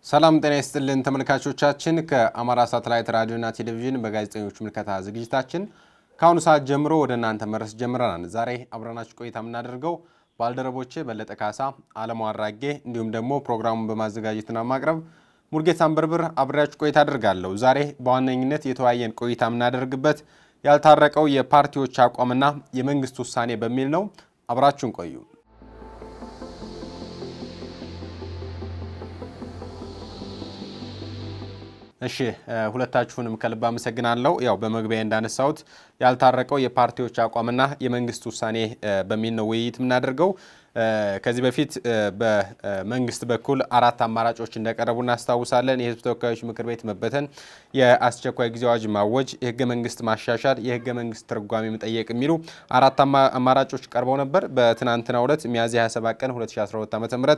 ሰላም ጤና ይስጥልን ተመልካቾቻችን። ከአማራ ሳተላይት ራዲዮና ቴሌቪዥን በጋዜጠኞች ምልከታ ዝግጅታችን ከአሁኑ ሰዓት ጀምሮ ወደ እናንተ መድረስ ጀምረናል። ዛሬ አብረናችሁ ቆይታ የምናደርገው ባልደረቦቼ በለጠ ካሳ፣ አለሙ አራጌ እንዲሁም ደግሞ ፕሮግራሙን በማዘጋጀትና ማቅረብ ሙርጌታ አንበርብር አብሬያችሁ ቆይታ አደርጋለሁ። ዛሬ በዋነኝነት የተወያየን ቆይታ የምናደርግበት ያልታረቀው የፓርቲዎች አቋምና የመንግስት ውሳኔ በሚል ነው። አብራችሁን ቆዩ። እሺ ሁለታችሁንም ከልብ አመሰግናለሁ። ያው በመግቢያ እንዳነሳሁት ያልታረቀው የፓርቲዎች አቋምና የመንግስት ውሳኔ በሚል ነው ውይይት የምናደርገው። ከዚህ በፊት በመንግስት በኩል አራት አማራጮች እንደቀረቡ እናስታውሳለን። የህዝብ ተወካዮች ምክር ቤት መበተን፣ የአስቸኳይ ጊዜ አዋጅ ማወጅ፣ የህገ መንግስት ማሻሻል፣ የህገ መንግስት ትርጓሜ መጠየቅ የሚሉ አራት አማራጮች ቀርበው ነበር። በትናንትናው ዕለት ሚያዝያ 27 ቀን 2012 ዓ ም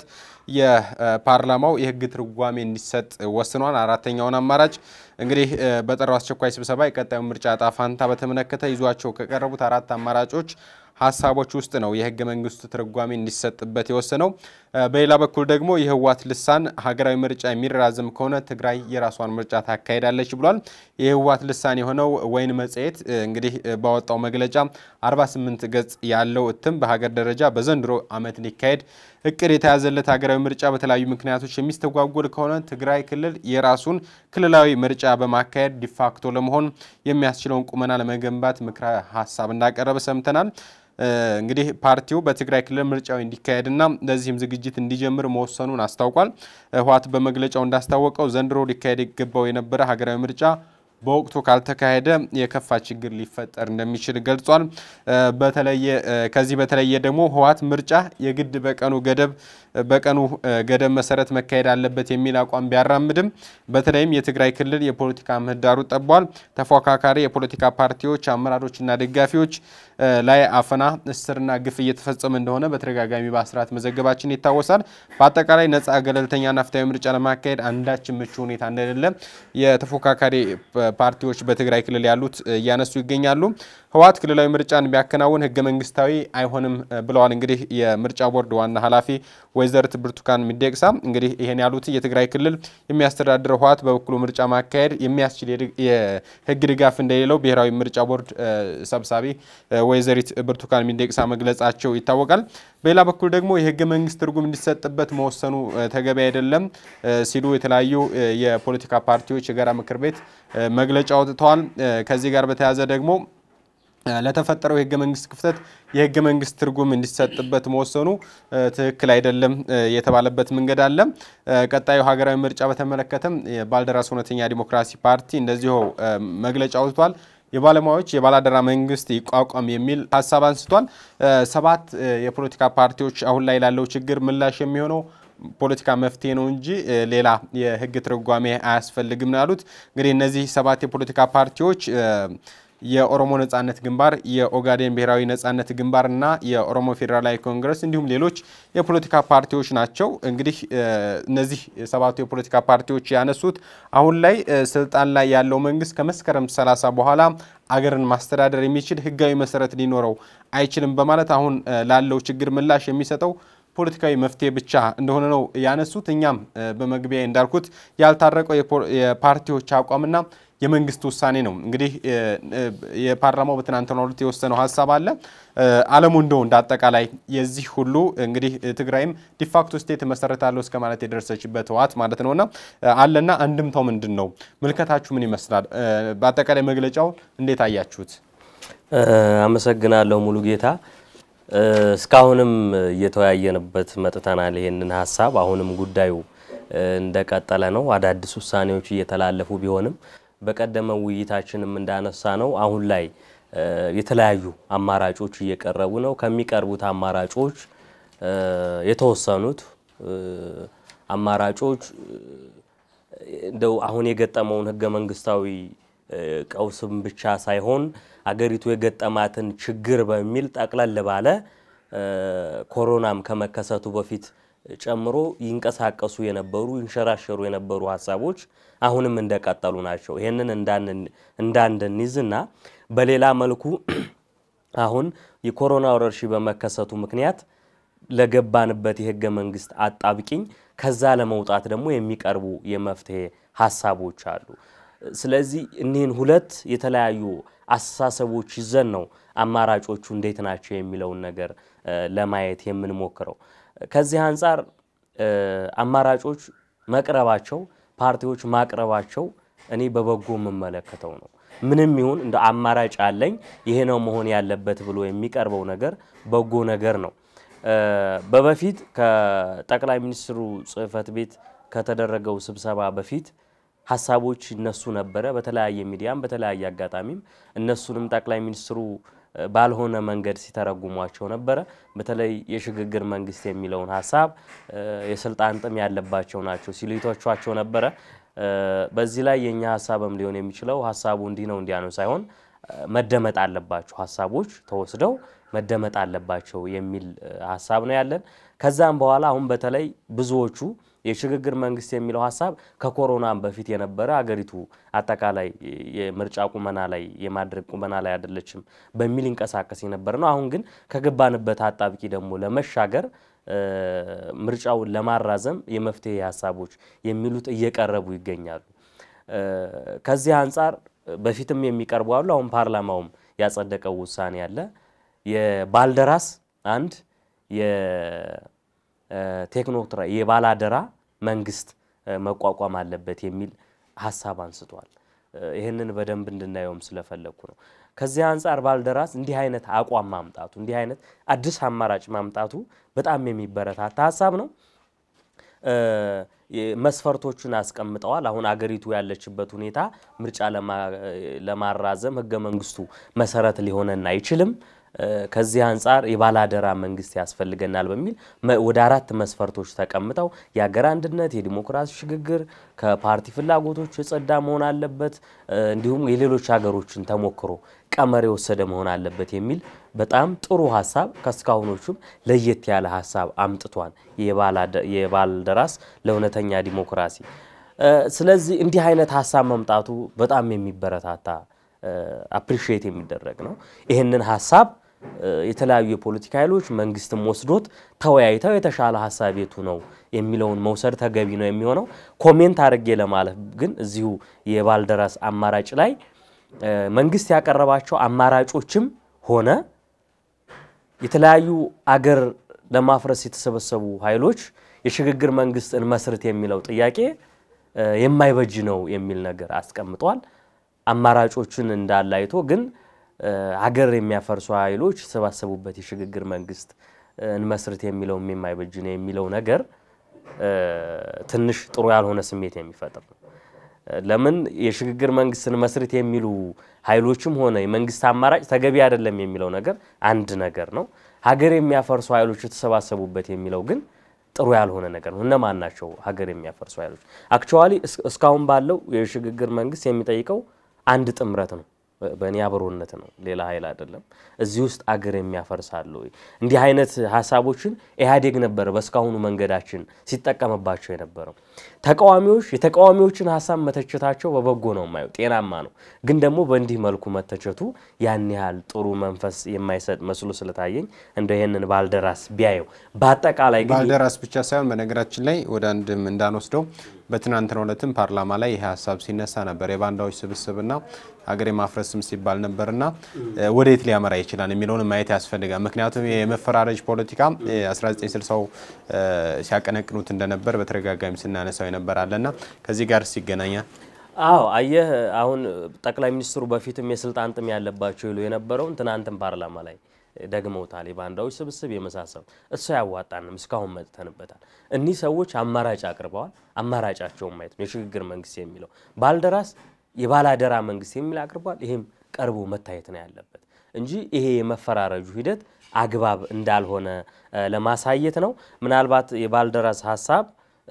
የፓርላማው የህግ ትርጓሜ እንዲሰጥ ወስኗል። አራተኛውን አማራጭ እንግዲህ በጠራው አስቸኳይ ስብሰባ የቀጣዩ ምርጫ ዕጣ ፈንታ በተመለከተ ይዟቸው ከቀረቡት አራት አማራጮች ሀሳቦች ውስጥ ነው የህገ መንግስቱ ትርጓሜ እንዲሰጥበት የወሰነው። በሌላ በኩል ደግሞ የህወሓት ልሳን ሀገራዊ ምርጫ የሚራዘም ከሆነ ትግራይ የራሷን ምርጫ ታካሄዳለች ብሏል። የህወሓት ልሳን የሆነው ወይን መጽሔት እንግዲህ ባወጣው መግለጫ 48 ገጽ ያለው እትም በሀገር ደረጃ በዘንድሮ ዓመት ሊካሄድ እቅድ የተያዘለት ሀገራዊ ምርጫ በተለያዩ ምክንያቶች የሚስተጓጎል ከሆነ ትግራይ ክልል የራሱን ክልላዊ ምርጫ በማካሄድ ዲፋክቶ ለመሆን የሚያስችለውን ቁመና ለመገንባት ምክረ ሀሳብ እንዳቀረበ ሰምተናል። እንግዲህ ፓርቲው በትግራይ ክልል ምርጫው እንዲካሄድና ለዚህም ዝግጅት እንዲጀምር መወሰኑን አስታውቋል። ህወሓት በመግለጫው እንዳስታወቀው ዘንድሮ ሊካሄድ ይገባው የነበረ ሀገራዊ ምርጫ በወቅቱ ካልተካሄደ የከፋ ችግር ሊፈጠር እንደሚችል ገልጿል። በተለየ ከዚህ በተለየ ደግሞ ህወሓት ምርጫ የግድ በቀኑ ገደብ በቀኑ ገደብ መሰረት መካሄድ አለበት የሚል አቋም ቢያራምድም በተለይም የትግራይ ክልል የፖለቲካ ምህዳሩ ጠቧል። ተፎካካሪ የፖለቲካ ፓርቲዎች አመራሮችና ደጋፊዎች ላይ አፈና፣ እስርና ግፍ እየተፈጸመ እንደሆነ በተደጋጋሚ በአስራት መዘገባችን ይታወሳል። በአጠቃላይ ነጻ ገለልተኛና ፍትሐዊ ምርጫ ለማካሄድ አንዳችን ምቹ ሁኔታ እንደሌለ የተፎካካሪ ፓርቲዎች በትግራይ ክልል ያሉት እያነሱ ይገኛሉ። ህወሓት ክልላዊ ምርጫን ቢያከናውን ህገ መንግስታዊ አይሆንም ብለዋል። እንግዲህ የምርጫ ቦርድ ዋና ኃላፊ ወይዘሪት ብርቱካን ሚደቅሳ እንግዲህ ይሄን ያሉት የትግራይ ክልል የሚያስተዳድረው ህወሓት በበኩሉ ምርጫ ማካሄድ የሚያስችል የህግ ድጋፍ እንደሌለው ብሔራዊ ምርጫ ቦርድ ሰብሳቢ ወይዘሪት ብርቱካን ሚደቅሳ መግለጻቸው ይታወቃል። በሌላ በኩል ደግሞ የህገ መንግስት ትርጉም እንዲሰጥበት መወሰኑ ተገቢ አይደለም ሲሉ የተለያዩ የፖለቲካ ፓርቲዎች የጋራ ምክር ቤት መግለጫ አውጥተዋል። ከዚህ ጋር በተያያዘ ደግሞ ለተፈጠረው የህገ መንግስት ክፍተት የህገ መንግስት ትርጉም እንዲሰጥበት መወሰኑ ትክክል አይደለም የተባለበት መንገድ አለ። ቀጣዩ ሀገራዊ ምርጫ በተመለከተም ባልደራስ እውነተኛ ዲሞክራሲ ፓርቲ እንደዚሁ መግለጫ አውጥቷል። የባለሙያዎች የባላደራ መንግስት ይቋቋም የሚል ሀሳብ አንስቷል። ሰባት የፖለቲካ ፓርቲዎች አሁን ላይ ላለው ችግር ምላሽ የሚሆነው ፖለቲካ መፍትሄ ነው እንጂ ሌላ የህግ ትርጓሜ አያስፈልግም ነው ያሉት። እንግዲህ እነዚህ ሰባት የፖለቲካ ፓርቲዎች የኦሮሞ ነጻነት ግንባር፣ የኦጋዴን ብሔራዊ ነጻነት ግንባር እና የኦሮሞ ፌዴራላዊ ኮንግረስ እንዲሁም ሌሎች የፖለቲካ ፓርቲዎች ናቸው። እንግዲህ እነዚህ ሰባቱ የፖለቲካ ፓርቲዎች ያነሱት አሁን ላይ ስልጣን ላይ ያለው መንግስት ከመስከረም 30 በኋላ አገርን ማስተዳደር የሚችል ህጋዊ መሰረት ሊኖረው አይችልም በማለት አሁን ላለው ችግር ምላሽ የሚሰጠው ፖለቲካዊ መፍትሄ ብቻ እንደሆነ ነው ያነሱት። እኛም በመግቢያ እንዳልኩት ያልታረቀው የፓርቲዎች አቋምና የመንግስት ውሳኔ ነው። እንግዲህ የፓርላማው በትናንትናው ዕለት የወሰነው ሀሳብ አለ። አለሙ እንደው እንደ አጠቃላይ የዚህ ሁሉ እንግዲህ ትግራይም ዲፋክቶ ስቴት መሰረታለሁ እስከ ማለት የደረሰችበት ህወሓት ማለት ነውና አለና አንድምታው ምንድን ነው? ምልከታችሁ ምን ይመስላል? በአጠቃላይ መግለጫው እንዴት አያችሁት? አመሰግናለሁ ሙሉ ጌታ። እስካሁንም እየተወያየንበት መጥተናል ይሄንን ሀሳብ። አሁንም ጉዳዩ እንደቀጠለ ነው። አዳዲስ ውሳኔዎች እየተላለፉ ቢሆንም በቀደመው ውይይታችንም እንዳነሳ ነው አሁን ላይ የተለያዩ አማራጮች እየቀረቡ ነው። ከሚቀርቡት አማራጮች የተወሰኑት አማራጮች እንደው አሁን የገጠመውን ህገ መንግስታዊ ቀውስም ብቻ ሳይሆን አገሪቱ የገጠማትን ችግር በሚል ጠቅለል ባለ ኮሮናም ከመከሰቱ በፊት ጨምሮ ይንቀሳቀሱ የነበሩ ይንሸራሸሩ የነበሩ ሀሳቦች አሁንም እንደቀጠሉ ናቸው። ይህንን እንዳንድንይዝና በሌላ መልኩ አሁን የኮሮና ወረርሽኝ በመከሰቱ ምክንያት ለገባንበት የህገ መንግስት አጣብቂኝ ከዛ ለመውጣት ደግሞ የሚቀርቡ የመፍትሄ ሀሳቦች አሉ። ስለዚህ እኒህን ሁለት የተለያዩ አስተሳሰቦች ይዘን ነው አማራጮቹ እንዴት ናቸው የሚለውን ነገር ለማየት የምንሞክረው። ከዚህ አንጻር አማራጮች መቅረባቸው፣ ፓርቲዎች ማቅረባቸው እኔ በበጎ የምመለከተው ነው። ምንም ይሁን እንደ አማራጭ አለኝ ይሄ ነው መሆን ያለበት ብሎ የሚቀርበው ነገር በጎ ነገር ነው። በበፊት ከጠቅላይ ሚኒስትሩ ጽህፈት ቤት ከተደረገው ስብሰባ በፊት ሀሳቦች ይነሱ ነበረ። በተለያየ ሚዲያም በተለያየ አጋጣሚም እነሱንም ጠቅላይ ሚኒስትሩ ባልሆነ መንገድ ሲተረጉሟቸው ነበረ። በተለይ የሽግግር መንግስት የሚለውን ሀሳብ የስልጣን ጥም ያለባቸው ናቸው ሲሉ ይተቿቸው ነበረ። በዚህ ላይ የእኛ ሀሳብም ሊሆን የሚችለው ሀሳቡ እንዲህ ነው እንዲያ ነው ሳይሆን መደመጥ አለባቸው ሀሳቦች ተወስደው መደመጥ አለባቸው የሚል ሀሳብ ነው ያለን። ከዛም በኋላ አሁን በተለይ ብዙዎቹ የሽግግር መንግስት የሚለው ሀሳብ ከኮሮናም በፊት የነበረ አገሪቱ አጠቃላይ የምርጫ ቁመና ላይ የማድረግ ቁመና ላይ አይደለችም በሚል ይንቀሳቀስ የነበረ ነው። አሁን ግን ከገባንበት አጣብቂ ደግሞ ለመሻገር ምርጫውን ለማራዘም የመፍትሄ ሀሳቦች የሚሉት እየቀረቡ ይገኛሉ። ከዚህ አንጻር በፊትም የሚቀርቡ አሉ። አሁን ፓርላማውም ያጸደቀው ውሳኔ አለ። የባልደራስ አንድ የቴክኖክራ የባላደራ መንግስት መቋቋም አለበት የሚል ሀሳብ አንስቷል። ይህንን በደንብ እንድናየውም ስለፈለግኩ ነው። ከዚህ አንጻር ባልደራስ እንዲህ አይነት አቋም ማምጣቱ እንዲህ አይነት አዲስ አማራጭ ማምጣቱ በጣም የሚበረታታ ሀሳብ ነው። መስፈርቶቹን አስቀምጠዋል። አሁን አገሪቱ ያለችበት ሁኔታ ምርጫ ለማራዘም ህገ መንግስቱ መሰረት ሊሆነን አይችልም። ከዚህ አንጻር የባላደራ መንግስት ያስፈልገናል በሚል ወደ አራት መስፈርቶች ተቀምጠው የሀገር አንድነት፣ የዲሞክራሲ ሽግግር፣ ከፓርቲ ፍላጎቶች የጸዳ መሆን አለበት፣ እንዲሁም የሌሎች ሀገሮችን ተሞክሮ ቀመር የወሰደ መሆን አለበት የሚል በጣም ጥሩ ሀሳብ ከእስካሁኖቹም ለየት ያለ ሀሳብ አምጥቷል የባልደራስ ለእውነተኛ ዲሞክራሲ። ስለዚህ እንዲህ አይነት ሀሳብ መምጣቱ በጣም የሚበረታታ አፕሪሺየት የሚደረግ ነው። ይህንን ሀሳብ የተለያዩ የፖለቲካ ኃይሎች መንግስትም ወስዶት ተወያይተው የተሻለ ሀሳብ የቱ ነው የሚለውን መውሰድ ተገቢ ነው የሚሆነው። ኮሜንት አድርጌ ለማለፍ ግን እዚሁ የባልደራስ አማራጭ ላይ መንግስት ያቀረባቸው አማራጮችም ሆነ የተለያዩ አገር ለማፍረስ የተሰበሰቡ ኃይሎች የሽግግር መንግስት እንመስርት የሚለው ጥያቄ የማይበጅ ነው የሚል ነገር አስቀምጧል። አማራጮችን እንዳለ አይቶ ግን ሀገር የሚያፈርሱ ኃይሎች የተሰባሰቡበት የሽግግር መንግስት እንመስርት የሚለውም የማይበጅ ነው የሚለው ነገር ትንሽ ጥሩ ያልሆነ ስሜት የሚፈጥር ነው። ለምን የሽግግር መንግስት እንመስርት የሚሉ ኃይሎችም ሆነ የመንግስት አማራጭ ተገቢ አይደለም የሚለው ነገር አንድ ነገር ነው። ሀገር የሚያፈርሱ ኃይሎች የተሰባሰቡበት የሚለው ግን ጥሩ ያልሆነ ነገር ነው። እነማን ናቸው ሀገር የሚያፈርሱ ኃይሎች? አክቹዋሊ እስካሁን ባለው የሽግግር መንግስት የሚጠይቀው አንድ ጥምረት ነው። በእኔ አብሮነት ነው፣ ሌላ ኃይል አይደለም። እዚህ ውስጥ አገር የሚያፈርስ አለ ወይ? እንዲህ አይነት ሀሳቦችን ኢህአዴግ ነበረ በእስካሁኑ መንገዳችን ሲጠቀምባቸው የነበረው። ተቃዋሚዎች የተቃዋሚዎችን ሀሳብ መተቸታቸው በበጎ ነው የማየው፣ ጤናማ ነው። ግን ደግሞ በእንዲህ መልኩ መተቸቱ ያን ያህል ጥሩ መንፈስ የማይሰጥ መስሎ ስለታየኝ እንደ ይህንን ባልደራስ ቢያየው በአጠቃላይ ግን ባልደራስ ብቻ ሳይሆን በነገራችን ላይ ወደ አንድም እንዳንወስደው በትናንትናው ዕለትም ፓርላማ ላይ ይህ ሀሳብ ሲነሳ ነበር። የባንዳዎች ስብስብና ሀገር የማፍረስም ሲባል ነበርና ወዴት ሊያመራ ይችላል የሚለውን ማየት ያስፈልጋል። ምክንያቱም የመፈራረጅ ፖለቲካ 1960ው ሲያቀነቅኑት እንደነበር በተደጋጋሚ ስናነሳው የነበራለና ከዚህ ጋር ይገናኛል። አዎ አየህ፣ አሁን ጠቅላይ ሚኒስትሩ በፊትም የስልጣን ጥም ያለባቸው ይሉ የነበረውን ትናንትም ፓርላማ ላይ ደግመውታል። የባንዳዎች ስብስብ የመሳሰሉ እሱ አያዋጣንም፣ እስካሁን መጥተንበታል። እኒህ ሰዎች አማራጭ አቅርበዋል። አማራጫቸውን ማየት ነው የሽግግር መንግስት የሚለው ባልደራስ የባላደራ መንግስት የሚል አቅርቧል። ይህም ቀርቦ መታየት ነው ያለበት እንጂ ይሄ የመፈራረጁ ሂደት አግባብ እንዳልሆነ ለማሳየት ነው። ምናልባት የባልደራስ ሀሳብ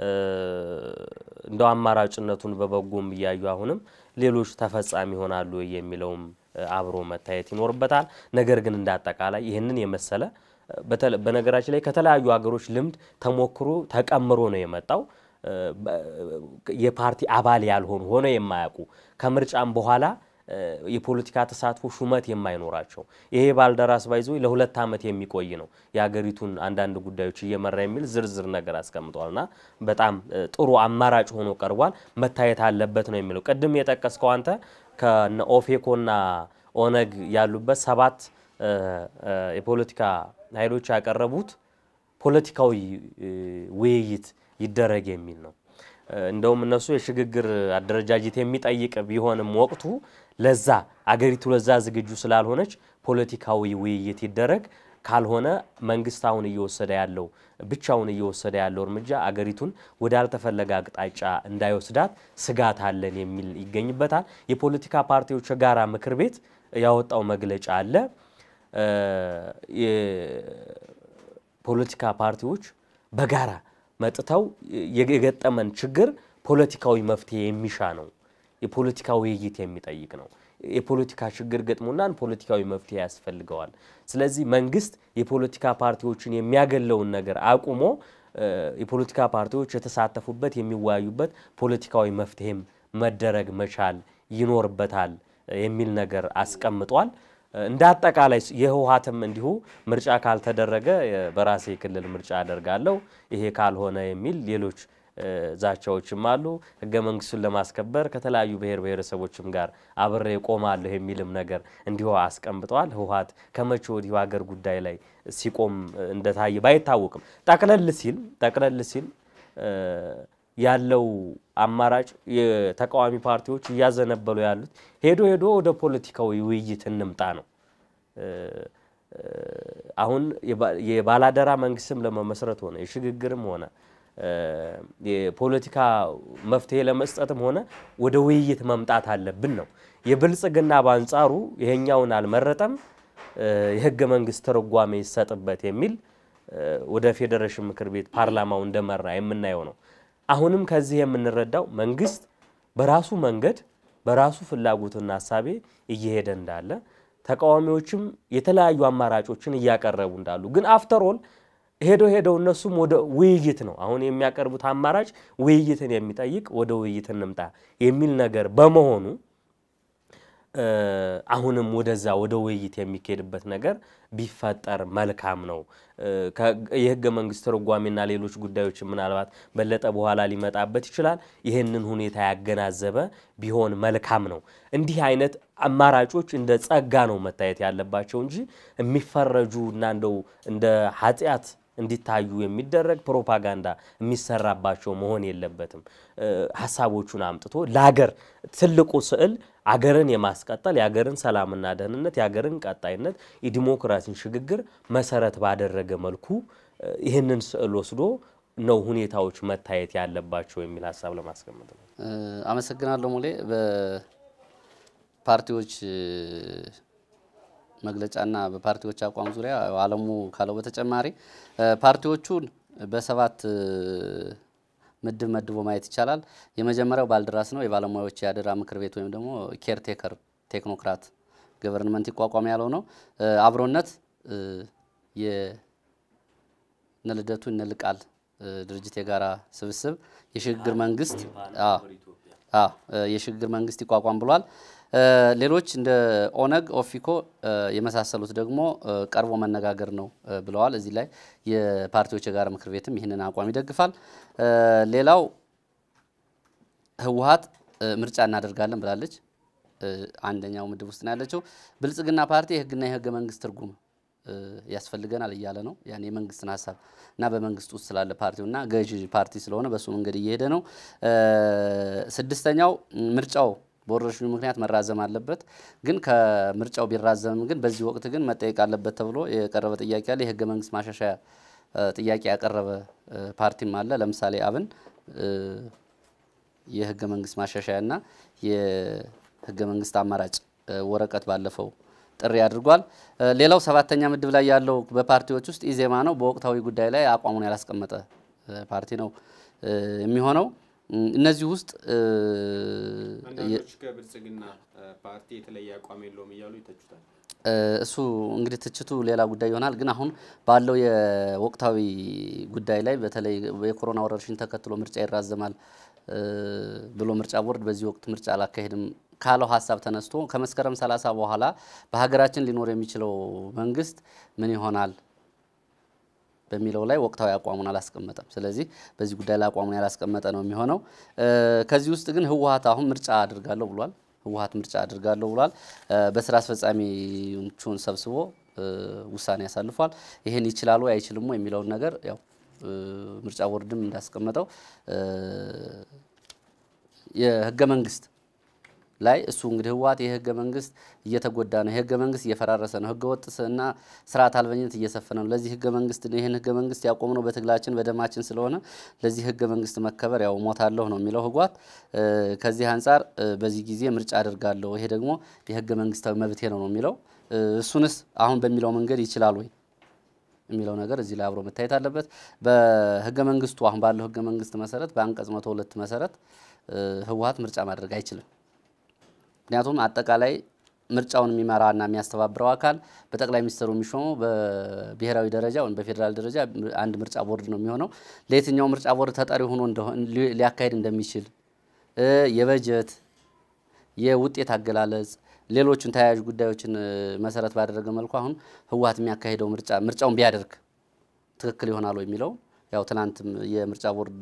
እንደው አማራጭነቱን በበጎም እያዩ አሁንም ሌሎች ተፈጻሚ ይሆናሉ የሚለውም አብሮ መታየት ይኖርበታል። ነገር ግን እንደ አጠቃላይ ይህንን የመሰለ በነገራችን ላይ ከተለያዩ ሀገሮች ልምድ ተሞክሮ ተቀምሮ ነው የመጣው። የፓርቲ አባል ያልሆኑ ሆነ የማያውቁ ከምርጫም በኋላ የፖለቲካ ተሳትፎ ሹመት የማይኖራቸው ይሄ ባልደራስ ባይዞ ለሁለት ዓመት የሚቆይ ነው የሀገሪቱን አንዳንድ ጉዳዮች እየመራ የሚል ዝርዝር ነገር አስቀምጧልና በጣም ጥሩ አማራጭ ሆኖ ቀርቧል። መታየት አለበት ነው የሚለው። ቅድም የጠቀስከው አንተ ከነ ኦፌኮና ኦነግ ያሉበት ሰባት የፖለቲካ ኃይሎች ያቀረቡት ፖለቲካዊ ውይይት ይደረግ የሚል ነው። እንደውም እነሱ የሽግግር አደረጃጀት የሚጠይቅ ቢሆንም ወቅቱ ለዛ አገሪቱ ለዛ ዝግጁ ስላልሆነች ፖለቲካዊ ውይይት ይደረግ፣ ካልሆነ መንግስት አሁን እየወሰደ ያለው ብቻውን እየወሰደ ያለው እርምጃ አገሪቱን ወዳልተፈለገ አቅጣጫ እንዳይወስዳት ስጋት አለን የሚል ይገኝበታል። የፖለቲካ ፓርቲዎች የጋራ ምክር ቤት ያወጣው መግለጫ አለ። የፖለቲካ ፓርቲዎች በጋራ መጥተው የገጠመን ችግር ፖለቲካዊ መፍትሄ የሚሻ ነው። የፖለቲካ ውይይት የሚጠይቅ ነው። የፖለቲካ ችግር ገጥሞናን ፖለቲካዊ መፍትሄ ያስፈልገዋል። ስለዚህ መንግስት የፖለቲካ ፓርቲዎችን የሚያገለውን ነገር አቁሞ የፖለቲካ ፓርቲዎች የተሳተፉበት የሚወያዩበት ፖለቲካዊ መፍትሄም መደረግ መቻል ይኖርበታል የሚል ነገር አስቀምጧል። እንደ አጠቃላይ የህወሓትም እንዲሁ ምርጫ ካልተደረገ በራሴ ክልል ምርጫ አደርጋለሁ፣ ይሄ ካልሆነ የሚል ሌሎች ዛቻዎችም አሉ። ህገ መንግስቱን ለማስከበር ከተለያዩ ብሔር ብሔረሰቦችም ጋር አብሬ ቆማለሁ የሚልም ነገር እንዲሁ አስቀምጠዋል። ህወሓት ከመቼ ወዲሁ ሀገር ጉዳይ ላይ ሲቆም እንደታየ ባይታወቅም ጠቅለል ሲል ጠቅለል ሲል ያለው አማራጭ የተቃዋሚ ፓርቲዎች እያዘነበሉ ያሉት ሄዶ ሄዶ ወደ ፖለቲካዊ ውይይት እንምጣ ነው። አሁን የባላደራ መንግስትም ለመመስረት ሆነ የሽግግርም ሆነ የፖለቲካ መፍትሄ ለመስጠትም ሆነ ወደ ውይይት መምጣት አለብን ነው። የብልጽግና በአንጻሩ ይሄኛውን አልመረጠም፣ የህገ መንግስት ትርጓሜ ይሰጥበት የሚል ወደ ፌዴሬሽን ምክር ቤት ፓርላማው እንደመራ የምናየው ነው። አሁንም ከዚህ የምንረዳው መንግስት በራሱ መንገድ በራሱ ፍላጎትና ሀሳቤ እየሄደ እንዳለ ተቃዋሚዎችም የተለያዩ አማራጮችን እያቀረቡ እንዳሉ ግን አፍተሮል ሄዶ ሄደው እነሱም ወደ ውይይት ነው አሁን የሚያቀርቡት አማራጭ ውይይትን የሚጠይቅ ወደ ውይይት እንምጣ የሚል ነገር በመሆኑ አሁንም ወደዛ ወደ ውይይት የሚካሄድበት ነገር ቢፈጠር መልካም ነው። የህገ መንግስት ትርጓሜና ሌሎች ጉዳዮች ምናልባት በለጠ በኋላ ሊመጣበት ይችላል። ይህንን ሁኔታ ያገናዘበ ቢሆን መልካም ነው። እንዲህ አይነት አማራጮች እንደ ጸጋ ነው መታየት ያለባቸው እንጂ የሚፈረጁ እና እንደው እንደ ኃጢአት እንዲታዩ የሚደረግ ፕሮፓጋንዳ የሚሰራባቸው መሆን የለበትም። ሀሳቦቹን አምጥቶ ለሀገር ትልቁ ስዕል አገርን የማስቀጠል የአገርን ሰላምና ደህንነት የአገርን ቀጣይነት የዲሞክራሲን ሽግግር መሰረት ባደረገ መልኩ ይህንን ስዕል ወስዶ ነው ሁኔታዎች መታየት ያለባቸው የሚል ሀሳብ ለማስቀመጥ ነው። አመሰግናለሁ ሙሌ። በፓርቲዎች መግለጫና በፓርቲዎች አቋም ዙሪያ አለሙ ካለው በተጨማሪ ፓርቲዎቹን በሰባት ምድብ መድቦ ማየት ይቻላል። የመጀመሪያው ባልደራስ ነው። የባለሙያዎች የአደራ ምክር ቤት ወይም ደግሞ ኬርቴከር ቴክኖክራት ገቨርንመንት ይቋቋም ያለው ነው። አብሮነት የነልደቱ እነልቃል ድርጅት የጋራ ስብስብ የሽግግር መንግስት የሽግግር መንግስት ይቋቋም ብሏል። ሌሎች እንደ ኦነግ፣ ኦፊኮ የመሳሰሉት ደግሞ ቀርቦ መነጋገር ነው ብለዋል። እዚህ ላይ የፓርቲዎች የጋራ ምክር ቤትም ይህንን አቋም ይደግፋል። ሌላው ህወሓት ምርጫ እናደርጋለን ብላለች። አንደኛው ምድብ ውስጥ ነው ያለችው። ብልጽግና ፓርቲ የህግና የህገ መንግስት ትርጉም ያስፈልገናል እያለ ነው። ያን የመንግስትን ሀሳብ እና በመንግስት ውስጥ ስላለ ፓርቲው እና ገዢ ፓርቲ ስለሆነ በሱ መንገድ እየሄደ ነው። ስድስተኛው ምርጫው በወረርሽኙ ምክንያት መራዘም አለበት። ግን ከምርጫው ቢራዘምም ግን በዚህ ወቅት ግን መጠየቅ አለበት ተብሎ የቀረበ ጥያቄ አለ። የህገ መንግስት ማሻሻያ ጥያቄ ያቀረበ ፓርቲም አለ። ለምሳሌ አብን የህገ መንግስት ማሻሻያና የህገ መንግስት አማራጭ ወረቀት ባለፈው ጥሪ አድርጓል። ሌላው ሰባተኛ ምድብ ላይ ያለው በፓርቲዎች ውስጥ ኢዜማ ነው። በወቅታዊ ጉዳይ ላይ አቋሙን ያላስቀመጠ ፓርቲ ነው የሚሆነው። እነዚህ ውስጥ አንዳንዶች ከብልጽግና ፓርቲ የተለየ አቋም የለውም እያሉ ይተቹታል። እሱ እንግዲህ ትችቱ ሌላ ጉዳይ ይሆናል። ግን አሁን ባለው የወቅታዊ ጉዳይ ላይ በተለይ የኮሮና ወረርሽኝ ተከትሎ ምርጫ ይራዘማል ብሎ ምርጫ ቦርድ በዚህ ወቅት ምርጫ አላካሄድም ካለው ሀሳብ ተነስቶ ከመስከረም 30 በኋላ በሀገራችን ሊኖር የሚችለው መንግስት ምን ይሆናል በሚለው ላይ ወቅታዊ አቋሙን አላስቀመጠም። ስለዚህ በዚህ ጉዳይ ላይ አቋሙን ያላስቀመጠ ነው የሚሆነው። ከዚህ ውስጥ ግን ህወሓት አሁን ምርጫ አድርጋለሁ ብሏል። ህወሓት ምርጫ አድርጋለሁ ብሏል። በስራ አስፈጻሚዎቹን ሰብስቦ ውሳኔ ያሳልፏል። ይህን ይችላሉ አይችልም የሚለውን ነገር ያው ምርጫ ቦርድም እንዳስቀመጠው የህገ መንግስት ላይ እሱ እንግዲህ ህወሓት የህገ መንግስት እየተጎዳ ነው፣ የህገ መንግስት እየፈራረሰ ነው፣ ህገ ወጥ እና ስርዓት አልበኝነት እየሰፈነ ነው። ለዚህ ህገ መንግስት ይህን ህገ መንግስት ያቆምነው በትግላችን በደማችን ስለሆነ ለዚህ ህገ መንግስት መከበር ያው ሞታለሁ ነው የሚለው ህወሓት። ከዚህ አንጻር በዚህ ጊዜ ምርጫ አድርጋለሁ፣ ይሄ ደግሞ የህገ መንግስታዊ መብቴ ነው ነው የሚለው እሱንስ አሁን በሚለው መንገድ ይችላል ወይ የሚለው ነገር እዚህ ላይ አብሮ መታየት አለበት። በህገ መንግስቱ አሁን ባለው ህገ መንግስት መሰረት በአንቀጽ መቶ ሁለት መሰረት ህወሓት ምርጫ ማድረግ አይችልም። ምክንያቱም አጠቃላይ ምርጫውን የሚመራና የሚያስተባብረው አካል በጠቅላይ ሚኒስትሩ የሚሾመው በብሔራዊ ደረጃ ወይም በፌዴራል ደረጃ አንድ ምርጫ ቦርድ ነው የሚሆነው። ለየትኛው ምርጫ ቦርድ ተጠሪ ሆኖ ሊያካሄድ እንደሚችል የበጀት የውጤት አገላለጽ ሌሎችን ተያያዥ ጉዳዮችን መሰረት ባደረገ መልኩ አሁን ህወሓት የሚያካሄደው ምርጫ ምርጫውን ቢያደርግ ትክክል ይሆናል የሚለው ያው ትናንትም የምርጫ ቦርድ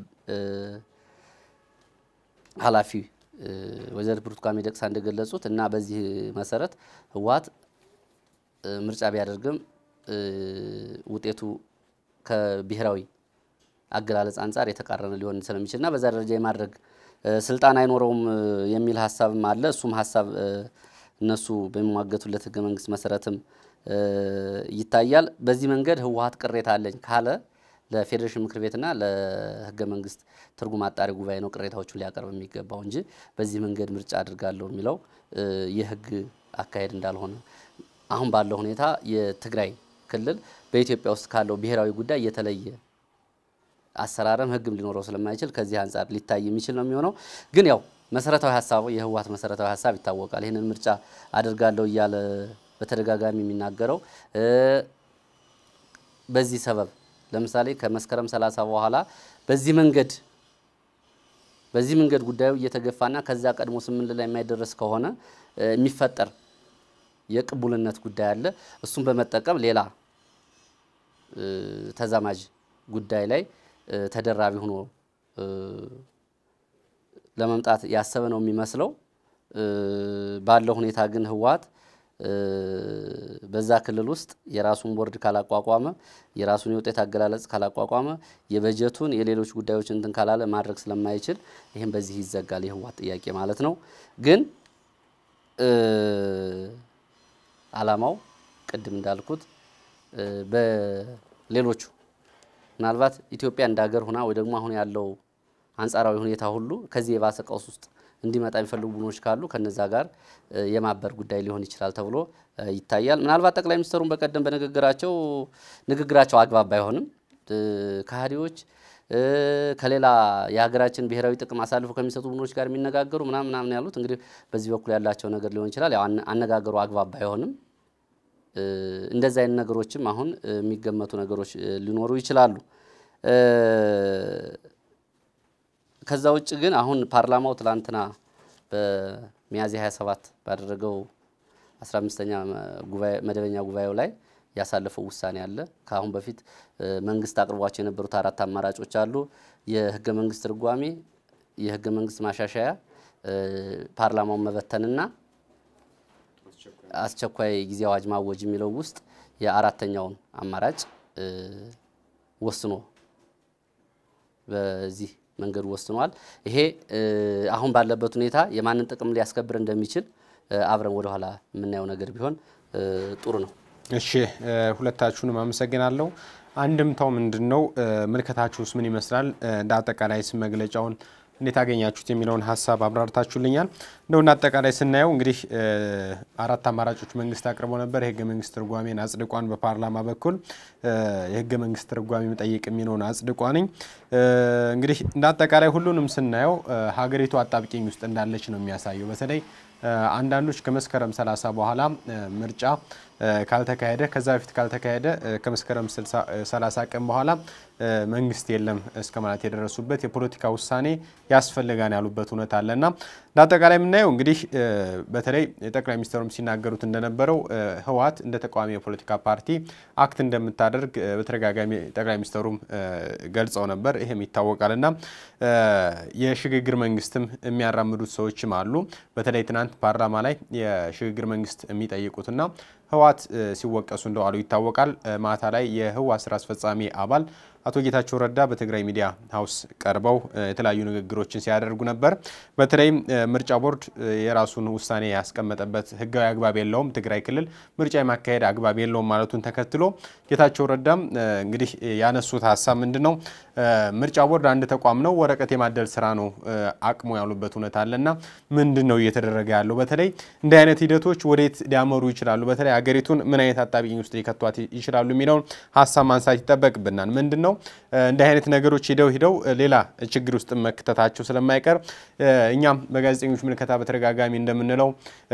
ኃላፊ ወይዘሪት ብርቱካን ሚደቅሳ እንደገለጹት እና በዚህ መሰረት ህወሓት ምርጫ ቢያደርግም ውጤቱ ከብሔራዊ አገላለጽ አንጻር የተቃረነ ሊሆን ስለሚችልና በዛ ደረጃ የማድረግ ስልጣን አይኖረውም የሚል ሀሳብም አለ። እሱም ሀሳብ እነሱ በሚሟገቱለት ህገ መንግስት መሰረትም ይታያል። በዚህ መንገድ ህወሓት ቅሬታ አለኝ ካለ ለፌዴሬሽን ምክር ቤትና ለህገ መንግስት ትርጉም አጣሪ ጉባኤ ነው ቅሬታዎቹን ሊያቀርብ የሚገባው እንጂ በዚህ መንገድ ምርጫ አድርጋለሁ የሚለው የህግ አካሄድ እንዳልሆነ አሁን ባለው ሁኔታ የትግራይ ክልል በኢትዮጵያ ውስጥ ካለው ብሔራዊ ጉዳይ የተለየ አሰራርም ህግም ሊኖረው ስለማይችል ከዚህ አንጻር ሊታይ የሚችል ነው የሚሆነው። ግን ያው መሰረታዊ ሀሳቡ የህወሓት መሰረታዊ ሀሳብ ይታወቃል። ይህንን ምርጫ አድርጋለሁ እያለ በተደጋጋሚ የሚናገረው በዚህ ሰበብ ለምሳሌ ከመስከረም 30 በኋላ በዚህ መንገድ በዚህ መንገድ ጉዳዩ እየተገፋና ከዛ ቀድሞ ስምንት ላይ የማይደረስ ከሆነ የሚፈጠር የቅቡልነት ጉዳይ አለ። እሱን በመጠቀም ሌላ ተዛማጅ ጉዳይ ላይ ተደራቢ ሆኖ ለመምጣት ያሰበ ነው የሚመስለው። ባለው ሁኔታ ግን ህወሓት በዛ ክልል ውስጥ የራሱን ቦርድ ካላቋቋመ የራሱን የውጤት አገላለጽ ካላቋቋመ የበጀቱን የሌሎች ጉዳዮች እንትን ካላለ ማድረግ ስለማይችል ይህም በዚህ ይዘጋል የህወሓት ጥያቄ ማለት ነው። ግን አላማው ቅድም እንዳልኩት በሌሎቹ ምናልባት ኢትዮጵያ እንደ ሀገር ሁና ወይ ደግሞ አሁን ያለው አንጻራዊ ሁኔታ ሁሉ ከዚህ የባሰ ቀውስ ውስጥ እንዲመጣ የሚፈልጉ ቡድኖች ካሉ ከነዛ ጋር የማበር ጉዳይ ሊሆን ይችላል ተብሎ ይታያል። ምናልባት ጠቅላይ ሚኒስትሩን በቀደም በንግግራቸው ንግግራቸው አግባብ ባይሆንም ከሃዲዎች ከሌላ የሀገራችን ብሔራዊ ጥቅም አሳልፎ ከሚሰጡ ቡድኖች ጋር የሚነጋገሩ ምናምን ምናምን ያሉት እንግዲህ በዚህ በኩል ያላቸው ነገር ሊሆን ይችላል። ያው አነጋገሩ አግባብ ባይሆንም እንደዚህ አይነት ነገሮችም አሁን የሚገመቱ ነገሮች ሊኖሩ ይችላሉ። ከዛ ውጭ ግን አሁን ፓርላማው ትላንትና በሚያዝያ 27 ባደረገው 15ኛ መደበኛ ጉባኤው ላይ ያሳለፈው ውሳኔ አለ። ከአሁን በፊት መንግስት አቅርቧቸው የነበሩት አራት አማራጮች አሉ። የህገ መንግስት ትርጓሜ፣ የህገ መንግስት ማሻሻያ፣ ፓርላማውን መበተንና አስቸኳይ ጊዜ አዋጅ ማወጅ የሚለው ውስጥ የአራተኛውን አማራጭ ወስኖ በዚህ መንገድ ወስኗል። ይሄ አሁን ባለበት ሁኔታ የማንን ጥቅም ሊያስከብር እንደሚችል አብረን ወደኋላ የምናየው ነገር ቢሆን ጥሩ ነው። እሺ ሁለታችሁንም አመሰግናለሁ። አንድምታው ምንድን ነው? ምልከታችሁስ ምን ይመስላል? እንደ አጠቃላይ ስም መግለጫውን እንዴት አገኛችሁት የሚለውን ሀሳብ አብራርታችሁልኛል። እንደው እንደ አጠቃላይ ስናየው እንግዲህ አራት አማራጮች መንግስት አቅርቦ ነበር። የህገ መንግስት ትርጓሜን አጽድቋን በፓርላማ በኩል የህገ መንግስት ትርጓሜ መጠየቅ የሚለውን አጽድቋንኝ እንግዲህ እንደ አጠቃላይ ሁሉንም ስናየው ሀገሪቱ አጣብቂኝ ውስጥ እንዳለች ነው የሚያሳየው። በተለይ አንዳንዶች ከመስከረም 30 በኋላ ምርጫ ካልተካሄደ ከዛ በፊት ካልተካሄደ ከመስከረም 30 ቀን በኋላ መንግስት የለም እስከ ማለት የደረሱበት የፖለቲካ ውሳኔ ያስፈልጋን ያሉበት እውነት አለና ለአጠቃላይ የምናየው እንግዲህ በተለይ ጠቅላይ ሚኒስትሩም ሲናገሩት እንደነበረው ህወሓት እንደ ተቃዋሚ የፖለቲካ ፓርቲ አክት እንደምታደርግ በተደጋጋሚ ጠቅላይ ሚኒስትሩም ገልጸው ነበር። ይህም ይታወቃልና የሽግግር መንግስትም የሚያራምዱት ሰዎችም አሉ። በተለይ ትናንት ፓርላማ ላይ የሽግግር መንግስት የሚጠይቁትና ህወሓት ሲወቀሱ እንደዋሉ ይታወቃል። ማታ ላይ የህወሓት ስራ አስፈጻሚ አባል አቶ ጌታቸው ረዳ በትግራይ ሚዲያ ሀውስ ቀርበው የተለያዩ ንግግሮችን ሲያደርጉ ነበር። በተለይም ምርጫ ቦርድ የራሱን ውሳኔ ያስቀመጠበት ህጋዊ አግባብ የለውም፣ ትግራይ ክልል ምርጫ የማካሄድ አግባብ የለውም ማለቱን ተከትሎ ጌታቸው ረዳም እንግዲህ ያነሱት ሀሳብ ምንድን ነው? ምርጫ ቦርድ አንድ ተቋም ነው፣ ወረቀት የማደል ስራ ነው አቅሙ ያሉበት እውነት አለና ምንድን ነው እየተደረገ ያለው? በተለይ እንዲህ አይነት ሂደቶች ወዴት ሊያመሩ ይችላሉ? በተለይ ሀገሪቱን ምን አይነት አጣብቂኝ ውስጥ ሊከቷት ይችላሉ የሚለውን ሀሳብ ማንሳት ይጠበቅብናል። ምንድን ነው እንዲህ አይነት ነገሮች ሂደው ሂደው ሌላ ችግር ውስጥ መክተታቸው ስለማይቀር እኛም በጋዜጠኞች ምልከታ በተደጋጋሚ እንደምንለው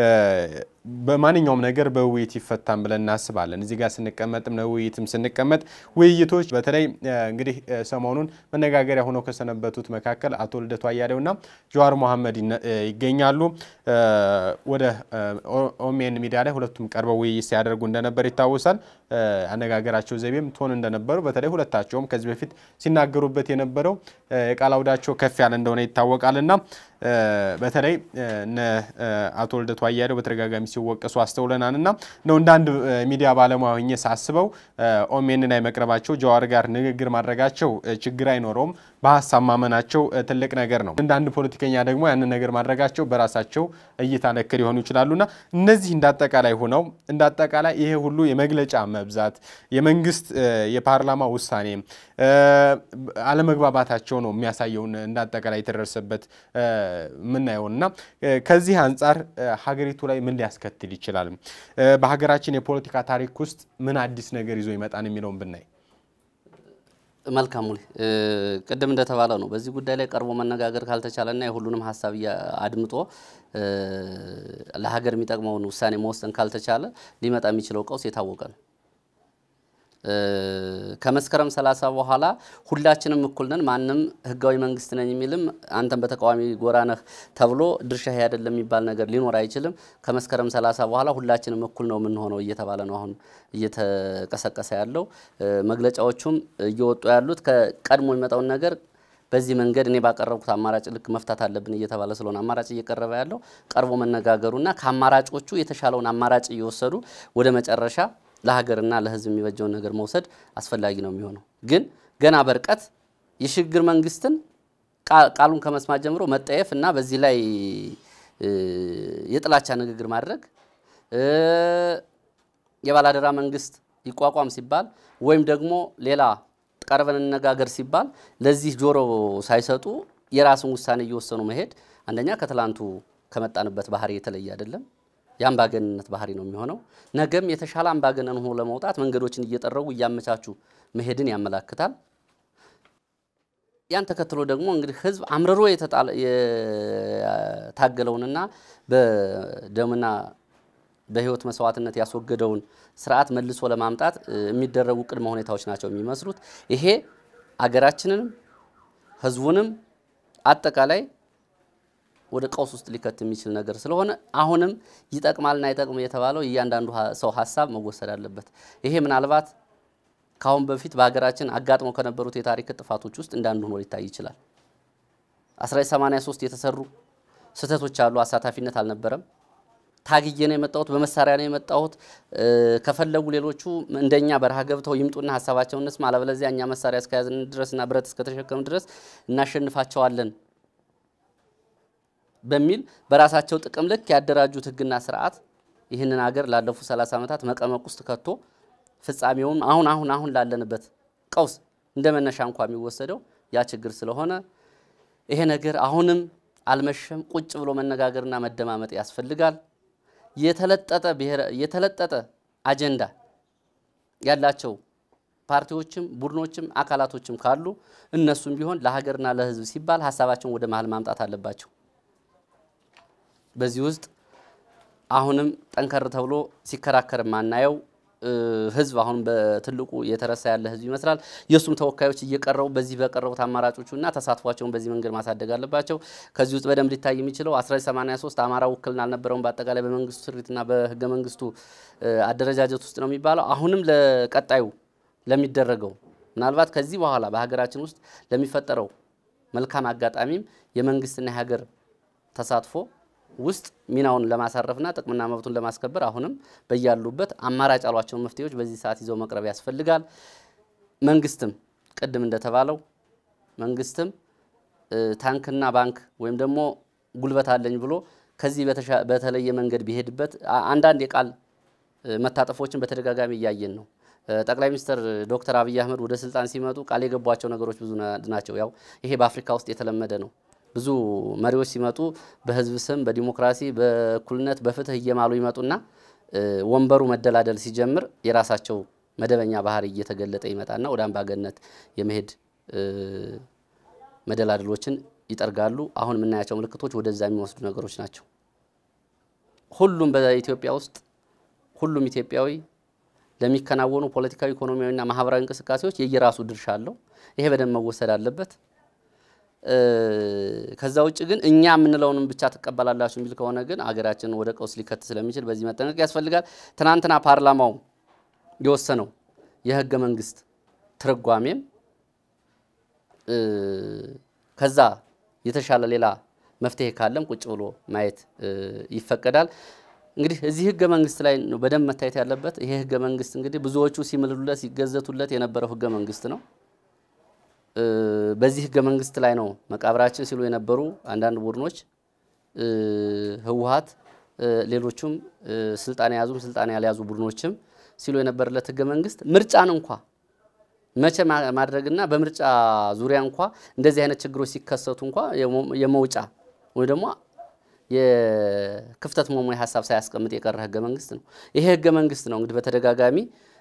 በማንኛውም ነገር በውይይት ይፈታን ብለን እናስባለን። እዚህ ጋር ስንቀመጥም ለውይይትም ስንቀመጥ ውይይቶች በተለይ እንግዲህ ሰሞኑን መነጋገሪያ ሆነው ከሰነበቱት መካከል አቶ ልደቱ አያሌውና ጀዋር መሐመድ ይገኛሉ። ወደ ኦሜን ሚዲያ ላይ ሁለቱም ቀርበው ውይይት ሲያደርጉ እንደነበር ይታወሳል። አነጋገራቸው ዘይቤም ቶን እንደነበሩ በተለይ ሁለታቸውም ከዚህ በፊት ሲናገሩበት የነበረው የቃል አውዳቸው ከፍ ያለ እንደሆነ ይታወቃልና በተለይ እነ አቶ ልደቱ አያሌው በተደጋጋሚ ሲወቀሱ አስተውለናል እና ነው እንደ አንድ ሚዲያ ባለሙያ ሆኜ ሳስበው ኦሜን ላይ መቅረባቸው ጀዋር ጋር ንግግር ማድረጋቸው ችግር አይኖረውም። በሀሳብ ማመናቸው ትልቅ ነገር ነው። እንደ አንድ ፖለቲከኛ ደግሞ ያንን ነገር ማድረጋቸው በራሳቸው እይታ ነክ ሊሆኑ ይችላሉና እነዚህ እንዳጠቃላይ ሆነው እንዳጠቃላይ ይሄ ሁሉ የመግለጫ መብዛት የመንግስት የፓርላማ ውሳኔ አለመግባባታቸው ነው የሚያሳየውን እንዳጠቃላይ የተደረሰበት የምናየውን እና ከዚህ አንጻር ሀገሪቱ ላይ ምን ሊያስከትል ይችላል፣ በሀገራችን የፖለቲካ ታሪክ ውስጥ ምን አዲስ ነገር ይዞ ይመጣን የሚለውን ብናይ መልካም ሙሌ፣ ቅድም እንደተባለው ነው። በዚህ ጉዳይ ላይ ቀርቦ መነጋገር ካልተቻለና የሁሉንም ሀሳብ አድምጦ ለሀገር የሚጠቅመውን ውሳኔ መወሰን ካልተቻለ ሊመጣ የሚችለው ቀውስ የታወቀ ነው። ከመስከረም ሰላሳ በኋላ ሁላችንም እኩል ነን፣ ማንም ህጋዊ መንግስት ነኝ የሚልም አንተም በተቃዋሚ ጎራ ነህ ተብሎ ድርሻ ይሄ አይደለም የሚባል ነገር ሊኖር አይችልም። ከመስከረም ሰላሳ በኋላ ሁላችንም እኩል ነው የምንሆነው እየተባለ ነው አሁን እየተቀሰቀሰ ያለው። መግለጫዎቹም እየወጡ ያሉት ከቀድሞ የሚመጣውን ነገር በዚህ መንገድ እኔ ባቀረብኩት አማራጭ ልክ መፍታት አለብን እየተባለ ስለሆነ አማራጭ እየቀረበ ያለው ቀርቦ መነጋገሩና ከአማራጮቹ የተሻለውን አማራጭ እየወሰዱ ወደ መጨረሻ ለሀገርና ለህዝብ የሚበጀውን ነገር መውሰድ አስፈላጊ ነው የሚሆነው። ግን ገና በርቀት የሽግግር መንግስትን ቃሉን ከመስማት ጀምሮ መጠየፍ እና በዚህ ላይ የጥላቻ ንግግር ማድረግ የባላደራ መንግስት ይቋቋም ሲባል ወይም ደግሞ ሌላ ቀርበን እንነጋገር ሲባል ለዚህ ጆሮ ሳይሰጡ የራስን ውሳኔ እየወሰኑ መሄድ አንደኛ ከትላንቱ ከመጣንበት ባህሪ የተለየ አይደለም። የአምባገንነት ባህሪ ነው የሚሆነው። ነገም የተሻለ አምባገነን ሆኖ ለመውጣት መንገዶችን እየጠረጉ እያመቻቹ መሄድን ያመላክታል። ያን ተከትሎ ደግሞ እንግዲህ ህዝብ አምርሮ የታገለውንና በደምና በህይወት መስዋዕትነት ያስወገደውን ስርዓት መልሶ ለማምጣት የሚደረጉ ቅድመ ሁኔታዎች ናቸው የሚመስሉት። ይሄ አገራችንንም ህዝቡንም አጠቃላይ ወደ ቀውስ ውስጥ ሊከት የሚችል ነገር ስለሆነ አሁንም ይጠቅማልና አይጠቅም የተባለው እያንዳንዱ ሰው ሀሳብ መወሰድ አለበት። ይሄ ምናልባት ከአሁን በፊት በሀገራችን አጋጥመው ከነበሩት የታሪክ ጥፋቶች ውስጥ እንዳንዱ ሆኖ ሊታይ ይችላል። 1983 የተሰሩ ስህተቶች አሉ። አሳታፊነት አልነበረም። ታግዬ ነው የመጣሁት፣ በመሳሪያ ነው የመጣሁት። ከፈለጉ ሌሎቹ እንደኛ በረሃ ገብተው ይምጡና ሀሳባቸውን እንስማ፣ አለበለዚያ እኛ መሳሪያ እስከያዝን ድረስና ብረት እስከተሸከም ድረስ እናሸንፋቸዋለን በሚል በራሳቸው ጥቅም ልክ ያደራጁት ህግና ስርዓት ይህንን ሀገር ላለፉት 30 ዓመታት መቀመቅ ውስጥ ከቶ ፍጻሜውን አሁን አሁን አሁን ላለንበት ቀውስ እንደ መነሻ እንኳ የሚወሰደው ያ ችግር ስለሆነ ይሄ ነገር አሁንም አልመሸም። ቁጭ ብሎ መነጋገርና መደማመጥ ያስፈልጋል። የተለጠጠ ብሔረ የተለጠጠ አጀንዳ ያላቸው ፓርቲዎችም ቡድኖችም አካላቶችም ካሉ እነሱም ቢሆን ለሀገርና ለህዝብ ሲባል ሀሳባቸውን ወደ መሀል ማምጣት አለባቸው። በዚህ ውስጥ አሁንም ጠንከር ተብሎ ሲከራከር ማናየው ህዝብ አሁን በትልቁ የተረሳ ያለ ህዝብ ይመስላል። የእሱም ተወካዮች እየቀረቡ በዚህ በቀረቡት አማራጮቹና ተሳትፏቸውን በዚህ መንገድ ማሳደግ አለባቸው። ከዚህ ውስጥ በደንብ ሊታይ የሚችለው 1983 አማራ ውክልና አልነበረውም በአጠቃላይ በመንግስቱ ስሪትና በህገ መንግስቱ አደረጃጀት ውስጥ ነው የሚባለው። አሁንም ለቀጣዩ ለሚደረገው ምናልባት ከዚህ በኋላ በሀገራችን ውስጥ ለሚፈጠረው መልካም አጋጣሚም የመንግስትና የሀገር ተሳትፎ ውስጥ ሚናውን ለማሳረፍና ጥቅምና መብቱን ለማስከበር አሁንም በያሉበት አማራጭ ያሏቸውን መፍትሄዎች በዚህ ሰዓት ይዘው መቅረብ ያስፈልጋል። መንግስትም ቅድም እንደተባለው መንግስትም ታንክና ባንክ ወይም ደግሞ ጉልበት አለኝ ብሎ ከዚህ በተለየ መንገድ ቢሄድበት አንዳንድ የቃል መታጠፎችን በተደጋጋሚ እያየን ነው። ጠቅላይ ሚኒስትር ዶክተር አብይ አህመድ ወደ ስልጣን ሲመጡ ቃል የገቧቸው ነገሮች ብዙ ናቸው። ያው ይሄ በአፍሪካ ውስጥ የተለመደ ነው። ብዙ መሪዎች ሲመጡ በህዝብ ስም በዲሞክራሲ በእኩልነት በፍትህ እየማሉ ይመጡና ወንበሩ መደላደል ሲጀምር የራሳቸው መደበኛ ባህሪ እየተገለጠ ይመጣና ወደ አምባገነት የመሄድ መደላደሎችን ይጠርጋሉ። አሁን የምናያቸው ምልክቶች ወደዛ የሚወስዱ ነገሮች ናቸው። ሁሉም በኢትዮጵያ ውስጥ ሁሉም ኢትዮጵያዊ ለሚከናወኑ ፖለቲካዊ፣ ኢኮኖሚያዊና ማህበራዊ እንቅስቃሴዎች የየራሱ ድርሻ አለው። ይሄ በደንብ መወሰድ አለበት። ከዛ ውጭ ግን እኛ የምንለውንም ብቻ ትቀበላላችሁ የሚል ከሆነ ግን አገራችንን ወደ ቀውስ ሊከት ስለሚችል በዚህ መጠንቀቅ ያስፈልጋል። ትናንትና ፓርላማው የወሰነው የህገ መንግስት ትርጓሜም ከዛ የተሻለ ሌላ መፍትሄ ካለም ቁጭ ብሎ ማየት ይፈቀዳል። እንግዲህ እዚህ ህገ መንግስት ላይ ነው በደንብ መታየት ያለበት። ይሄ ህገ መንግስት እንግዲህ ብዙዎቹ ሲምልሉለት ሲገዘቱለት የነበረው ህገ መንግስት ነው። በዚህ ህገ መንግስት ላይ ነው መቃብራችን ሲሉ የነበሩ አንዳንድ ቡድኖች ህወሀት፣ ሌሎቹም ስልጣን የያዙም ስልጣን ያልያዙ ቡድኖችም ሲሉ የነበረለት ህገ መንግስት ምርጫን እንኳ መቼ ማድረግና በምርጫ ዙሪያ እንኳ እንደዚህ አይነት ችግሮች ሲከሰቱ እንኳ የመውጫ ወይ ደግሞ የክፍተት መሙያ ሀሳብ ሳያስቀምጥ የቀረ ህገ መንግስት ነው። ይሄ ህገ መንግስት ነው እንግዲህ በተደጋጋሚ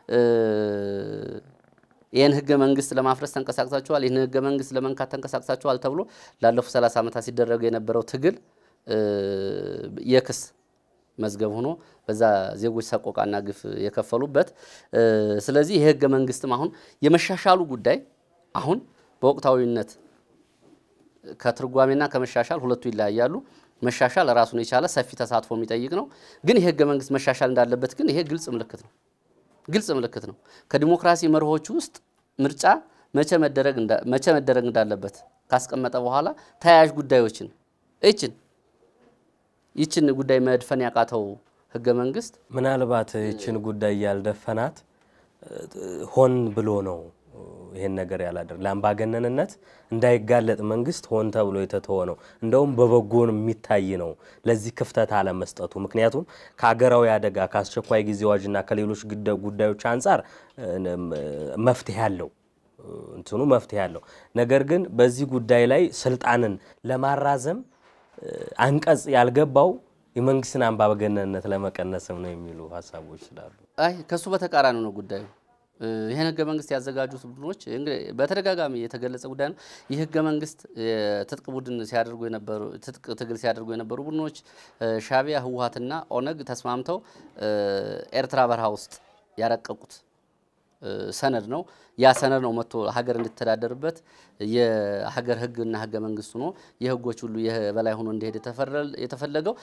ይህን ህገ መንግስት ለማፍረስ ተንቀሳቅሳችኋል፣ ይህን ህገ መንግስት ለመንካት ተንቀሳቅሳችኋል ተብሎ ላለፉት 30 ዓመታት ሲደረገ የነበረው ትግል የክስ መዝገብ ሆኖ በዛ ዜጎች ሰቆቃና ግፍ የከፈሉበት። ስለዚህ ይህ ህገ መንግስትም አሁን የመሻሻሉ ጉዳይ አሁን በወቅታዊነት ከትርጓሜና ከመሻሻል ሁለቱ ይለያያሉ። መሻሻል ራሱን የቻለ ሰፊ ተሳትፎ የሚጠይቅ ነው። ግን ይህ ህገ መንግስት መሻሻል እንዳለበት ግን ይሄ ግልጽ ምልክት ነው ግልጽ ምልክት ነው። ከዲሞክራሲ መርሆች ውስጥ ምርጫ መቼ መደረግ እንዳለበት ካስቀመጠ በኋላ ተያያዥ ጉዳዮችን እችን ይችን ጉዳይ መድፈን ያቃተው ህገ መንግስት ምናልባት ይችን ጉዳይ ያልደፈናት ሆን ብሎ ነው ይሄን ነገር ያላደርግ ለአምባገነንነት እንዳይጋለጥ መንግስት ሆን ተብሎ የተተወ ነው። እንደውም በበጎን የሚታይ ነው ለዚህ ክፍተት አለመስጠቱ። ምክንያቱም ከሀገራዊ አደጋ ከአስቸኳይ ጊዜ አዋጅና ከሌሎች ጉዳዮች አንጻር መፍትሄ አለው እንትኑ መፍትሄ አለው። ነገር ግን በዚህ ጉዳይ ላይ ስልጣንን ለማራዘም አንቀጽ ያልገባው የመንግስትን አምባገነንነት ለመቀነስም ነው የሚሉ ሀሳቦች ስላሉ አይ ከሱ በተቃራኒ ነው ጉዳዩ። ይህን ህገ መንግስት ያዘጋጁት ቡድኖች በተደጋጋሚ የተገለጸ ጉዳይ ነው። ይህ ህገ መንግስት ትጥቅ ቡድን ሲያደርጉ የነበሩ ትጥቅ ትግል ሲያደርጉ የነበሩ ቡድኖች ሻዕቢያ፣ ህወሀትና ኦነግ ተስማምተው ኤርትራ በረሃ ውስጥ ያረቀቁት ሰነድ ነው። ያ ሰነድ ነው መጥቶ ሀገር እንድትተዳደርበት የሀገር ህግና ህገ መንግስት ሆኖ የህጎች ሁሉ የበላይ ሆኖ እንዲሄድ የተፈለገው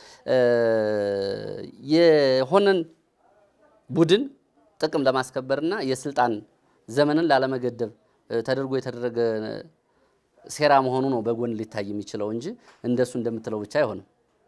የሆነን ቡድን ጥቅም ለማስከበርና የስልጣን ዘመንን ላለመገደብ ተደርጎ የተደረገ ሴራ መሆኑ ነው በጎን ሊታይ የሚችለው እንጂ እንደሱ እንደምትለው ብቻ አይሆንም።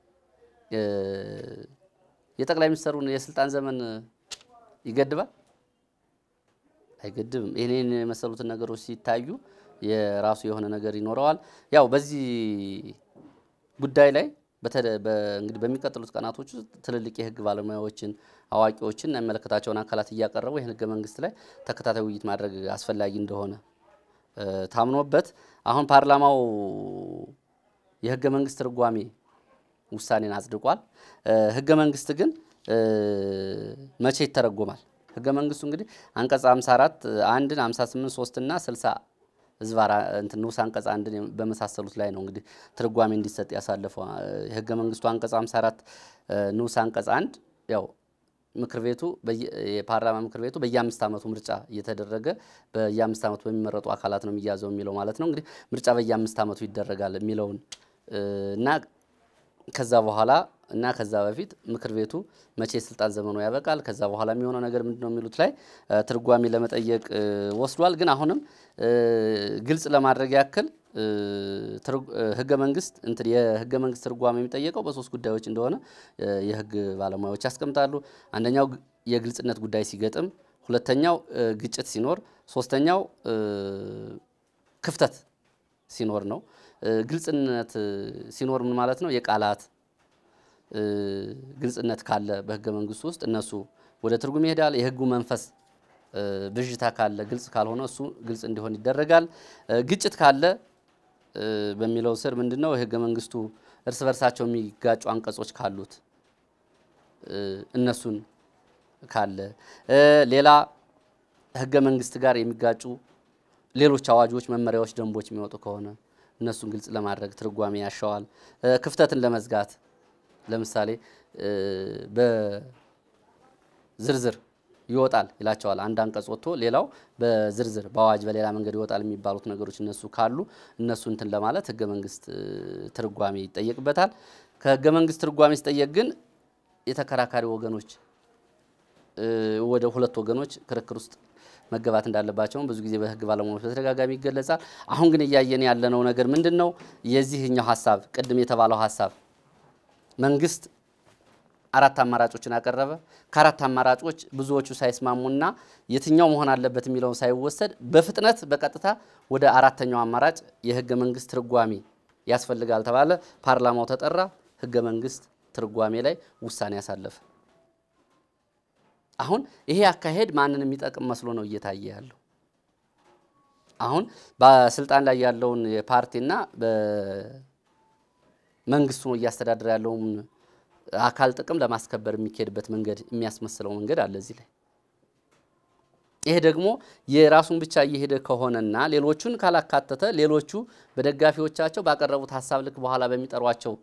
የጠቅላይ ሚኒስትሩን የስልጣን ዘመን ይገድባል? አይገድብም። ይህንን የመሰሉትን ነገሮች ሲታዩ የራሱ የሆነ ነገር ይኖረዋል። ያው በዚህ ጉዳይ ላይ እንግዲህ በሚቀጥሉት ቀናቶች ውስጥ ትልልቅ የህግ ባለሙያዎችን አዋቂዎችን የሚመለከታቸውን አካላት እያቀረቡ ይህን ህገ መንግስት ላይ ተከታታይ ውይይት ማድረግ አስፈላጊ እንደሆነ ታምኖበት አሁን ፓርላማው የህገ መንግስት ትርጓሜ ውሳኔን አጽድቋል። ህገ መንግስት ግን መቼ ይተረጎማል? ህገ መንግስቱ እንግዲህ አንቀጽ 54 አንድን 58 3 እና ህዝባር እንትን ንዑስ አንቀጽ አንድን በመሳሰሉት ላይ ነው እንግዲህ ትርጓሜ እንዲሰጥ ያሳለፈው የህገ መንግስቱ አንቀጽ 54 ንዑስ አንቀጽ አንድ ያው ምክር ቤቱ የፓርላማ ምክር ቤቱ በየአምስት ዓመቱ ምርጫ እየተደረገ በየአምስት ዓመቱ በሚመረጡ አካላት ነው የሚያዘው የሚለው ማለት ነው። እንግዲህ ምርጫ በየአምስት ዓመቱ ይደረጋል የሚለውን እና ከዛ በኋላ እና ከዛ በፊት ምክር ቤቱ መቼ የስልጣን ዘመኑ ያበቃል፣ ከዛ በኋላ የሚሆነው ነገር ምንድን ነው የሚሉት ላይ ትርጓሜ ለመጠየቅ ወስዷል። ግን አሁንም ግልጽ ለማድረግ ያክል ህገ መንግስት እንትን የህገ መንግስት ትርጓሜ የሚጠየቀው በሶስት ጉዳዮች እንደሆነ የህግ ባለሙያዎች ያስቀምጣሉ። አንደኛው የግልጽነት ጉዳይ ሲገጥም፣ ሁለተኛው ግጭት ሲኖር፣ ሶስተኛው ክፍተት ሲኖር ነው። ግልጽነት ሲኖር ምን ማለት ነው? የቃላት ግልጽነት ካለ በህገ መንግስቱ ውስጥ እነሱ ወደ ትርጉም ይሄዳል። የህጉ መንፈስ ብዥታ ካለ ግልጽ ካልሆነ እሱ ግልጽ እንዲሆን ይደረጋል። ግጭት ካለ በሚለው ስር ምንድን ነው የህገ መንግስቱ እርስ በርሳቸው የሚጋጩ አንቀጾች ካሉት እነሱን ካለ ሌላ ህገ መንግስት ጋር የሚጋጩ ሌሎች አዋጆች፣ መመሪያዎች፣ ደንቦች የሚወጡ ከሆነ እነሱን ግልጽ ለማድረግ ትርጓሜ ያሻዋል። ክፍተትን ለመዝጋት ለምሳሌ በዝርዝር ይወጣል ይላቸዋል። አንድ አንቀጽ ወጥቶ ሌላው በዝርዝር በአዋጅ በሌላ መንገድ ይወጣል የሚባሉት ነገሮች እነሱ ካሉ እነሱ እንትን ለማለት ህገ መንግስት ትርጓሜ ይጠየቅበታል። ከህገ መንግስት ትርጓሜ ሲጠየቅ ግን የተከራካሪ ወገኖች ወደ ሁለት ወገኖች ክርክር ውስጥ መገባት እንዳለባቸውም ብዙ ጊዜ በህግ ባለሙያዎች በተደጋጋሚ ይገለጻል። አሁን ግን እያየን ያለነው ነገር ምንድን ነው? የዚህኛው ሀሳብ ቅድም የተባለው ሀሳብ መንግስት አራት አማራጮችን አቀረበ። ከአራት አማራጮች ብዙዎቹ ሳይስማሙና የትኛው መሆን አለበት የሚለውን ሳይወሰድ በፍጥነት በቀጥታ ወደ አራተኛው አማራጭ የህገ መንግስት ትርጓሜ ያስፈልጋል ተባለ። ፓርላማው ተጠራ። ህገ መንግስት ትርጓሜ ላይ ውሳኔ ያሳለፈ። አሁን ይሄ አካሄድ ማንን የሚጠቅም መስሎ ነው እየታየ ያለው? አሁን በስልጣን ላይ ያለውን የፓርቲና በመንግስቱ ነው እያስተዳደረ ያለውን አካል ጥቅም ለማስከበር የሚካሄድበት መንገድ የሚያስመስለው መንገድ አለ እዚህ ላይ። ይሄ ደግሞ የራሱን ብቻ እየሄደ ከሆነና ሌሎቹን ካላካተተ ሌሎቹ በደጋፊዎቻቸው ባቀረቡት ሀሳብ ልክ በኋላ በሚጠሯቸው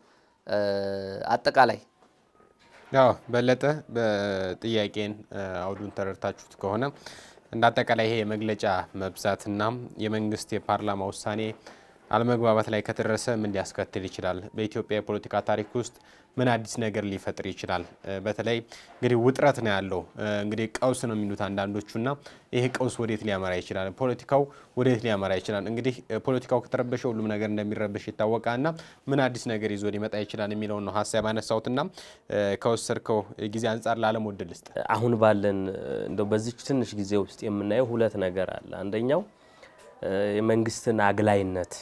አጠቃላይ ያው በለጠ በጥያቄን አውዱን ተረድታችሁት ከሆነ እንደ አጠቃላይ ይሄ የመግለጫ መብዛትና የመንግስት የፓርላማ ውሳኔ አለመግባባት ላይ ከተደረሰ ምን ሊያስከትል ይችላል? በኢትዮጵያ የፖለቲካ ታሪክ ውስጥ ምን አዲስ ነገር ሊፈጥር ይችላል? በተለይ እንግዲህ ውጥረት ነው ያለው። እንግዲህ ቀውስ ነው የሚሉት አንዳንዶቹና ይሄ ቀውስ ወዴት ሊያመራ ይችላል? ፖለቲካው ወዴት ሊያመራ ይችላል? እንግዲህ ፖለቲካው ከተረበሸ ሁሉም ነገር እንደሚረበሽ ይታወቃልና ምን አዲስ ነገር ይዞ ሊመጣ ይችላል የሚለውን ነው ሀሳብ ያነሳሁትና ከወሰድከው ጊዜ አንጻር ላለም ወድል ስጥ አሁን ባለን እንደው በዚች ትንሽ ጊዜ ውስጥ የምናየው ሁለት ነገር አለ። አንደኛው የመንግስትን አግላይነት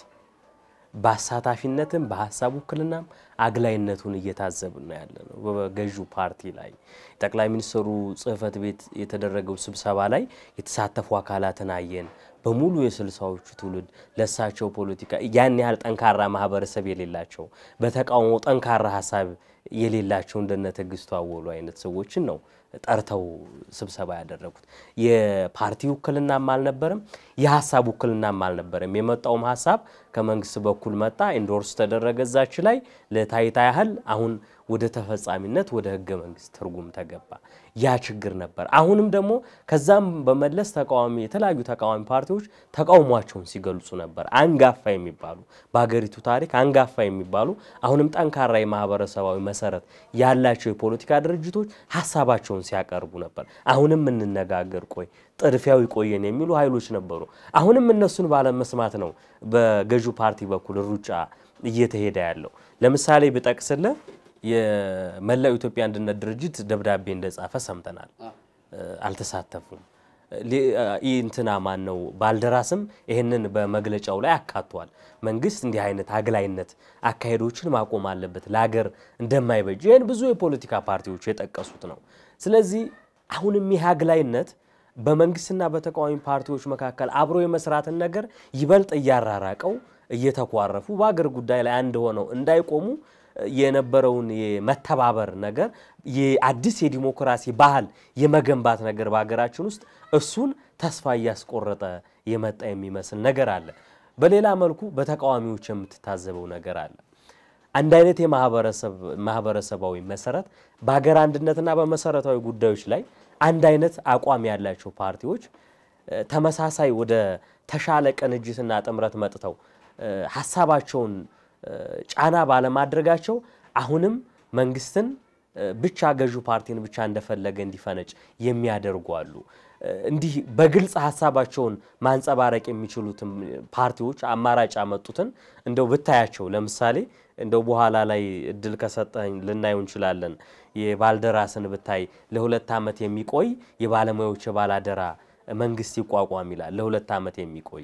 በአሳታፊነትም በሀሳብ ውክልናም አግላይነቱን እየታዘብን ነው ያለ ነው። በገዢው ፓርቲ ላይ ጠቅላይ ሚኒስትሩ ጽህፈት ቤት የተደረገው ስብሰባ ላይ የተሳተፉ አካላትን አየን። በሙሉ የስልሳዎቹ ትውልድ ለሳቸው ፖለቲካ ያን ያህል ጠንካራ ማህበረሰብ የሌላቸው በተቃውሞ ጠንካራ ሀሳብ የሌላቸው እንደነ ትዕግስቱ አወሉ አይነት ሰዎችን ነው ጠርተው ስብሰባ ያደረጉት። የፓርቲ ውክልናም አልነበረም፣ የሀሳብ ውክልናም አልነበረም። የመጣውም ሀሳብ ከመንግስት በኩል መጣ፣ ኢንዶርስ ተደረገ። እዛች ላይ ለታይታ ያህል አሁን ወደ ተፈጻሚነት ወደ ህገ መንግስት ትርጉም ተገባ። ያ ችግር ነበር። አሁንም ደግሞ ከዛም በመለስ ተቃዋሚ የተለያዩ ተቃዋሚ ፓርቲዎች ተቃውሟቸውን ሲገልጹ ነበር። አንጋፋ የሚባሉ በሀገሪቱ ታሪክ አንጋፋ የሚባሉ አሁንም ጠንካራ የማህበረሰባዊ መሰረት ያላቸው የፖለቲካ ድርጅቶች ሀሳባቸውን ሲያቀርቡ ነበር። አሁንም እንነጋገር፣ ቆይ ጥድፊያው ይቆየን የሚሉ ኃይሎች ነበሩ። አሁንም እነሱን ባለመስማት ነው በገዢው ፓርቲ በኩል ሩጫ እየተሄደ ያለው። ለምሳሌ ብጠቅስልህ የመላው ኢትዮጵያ አንድነት ድርጅት ደብዳቤ እንደጻፈ ሰምተናል። አልተሳተፉም። እንትና ማን ነው ባልደራስም ይህንን በመግለጫው ላይ አካቷል። መንግስት እንዲህ አይነት አግላይነት አካሄዶችን ማቆም አለበት፣ ለሀገር እንደማይበጅ ይህን ብዙ የፖለቲካ ፓርቲዎች የጠቀሱት ነው። ስለዚህ አሁንም ይህ አግላይነት በመንግስትና በተቃዋሚ ፓርቲዎች መካከል አብሮ የመስራትን ነገር ይበልጥ እያራራቀው እየተኳረፉ በአገር ጉዳይ ላይ አንድ ሆነው እንዳይቆሙ የነበረውን የመተባበር ነገር የአዲስ የዲሞክራሲ ባህል የመገንባት ነገር በሀገራችን ውስጥ እሱን ተስፋ እያስቆረጠ የመጣ የሚመስል ነገር አለ። በሌላ መልኩ በተቃዋሚዎች የምትታዘበው ነገር አለ። አንድ አይነት የማህበረሰባዊ መሰረት በሀገር አንድነትና በመሰረታዊ ጉዳዮች ላይ አንድ አይነት አቋም ያላቸው ፓርቲዎች ተመሳሳይ ወደ ተሻለ ቅንጅትና ጥምረት መጥተው ሀሳባቸውን ጫና ባለማድረጋቸው አሁንም መንግስትን ብቻ ገዢው ፓርቲን ብቻ እንደፈለገ እንዲፈነጭ የሚያደርጉ አሉ። እንዲህ በግልጽ ሀሳባቸውን ማንጸባረቅ የሚችሉትን ፓርቲዎች አማራጭ ያመጡትን እንደው ብታያቸው፣ ለምሳሌ እንደው በኋላ ላይ እድል ከሰጠኝ ልናየው እንችላለን። የባልደራስን ብታይ ለሁለት ዓመት የሚቆይ የባለሙያዎች የባላደራ መንግስት ይቋቋም ይላል። ለሁለት ዓመት የሚቆይ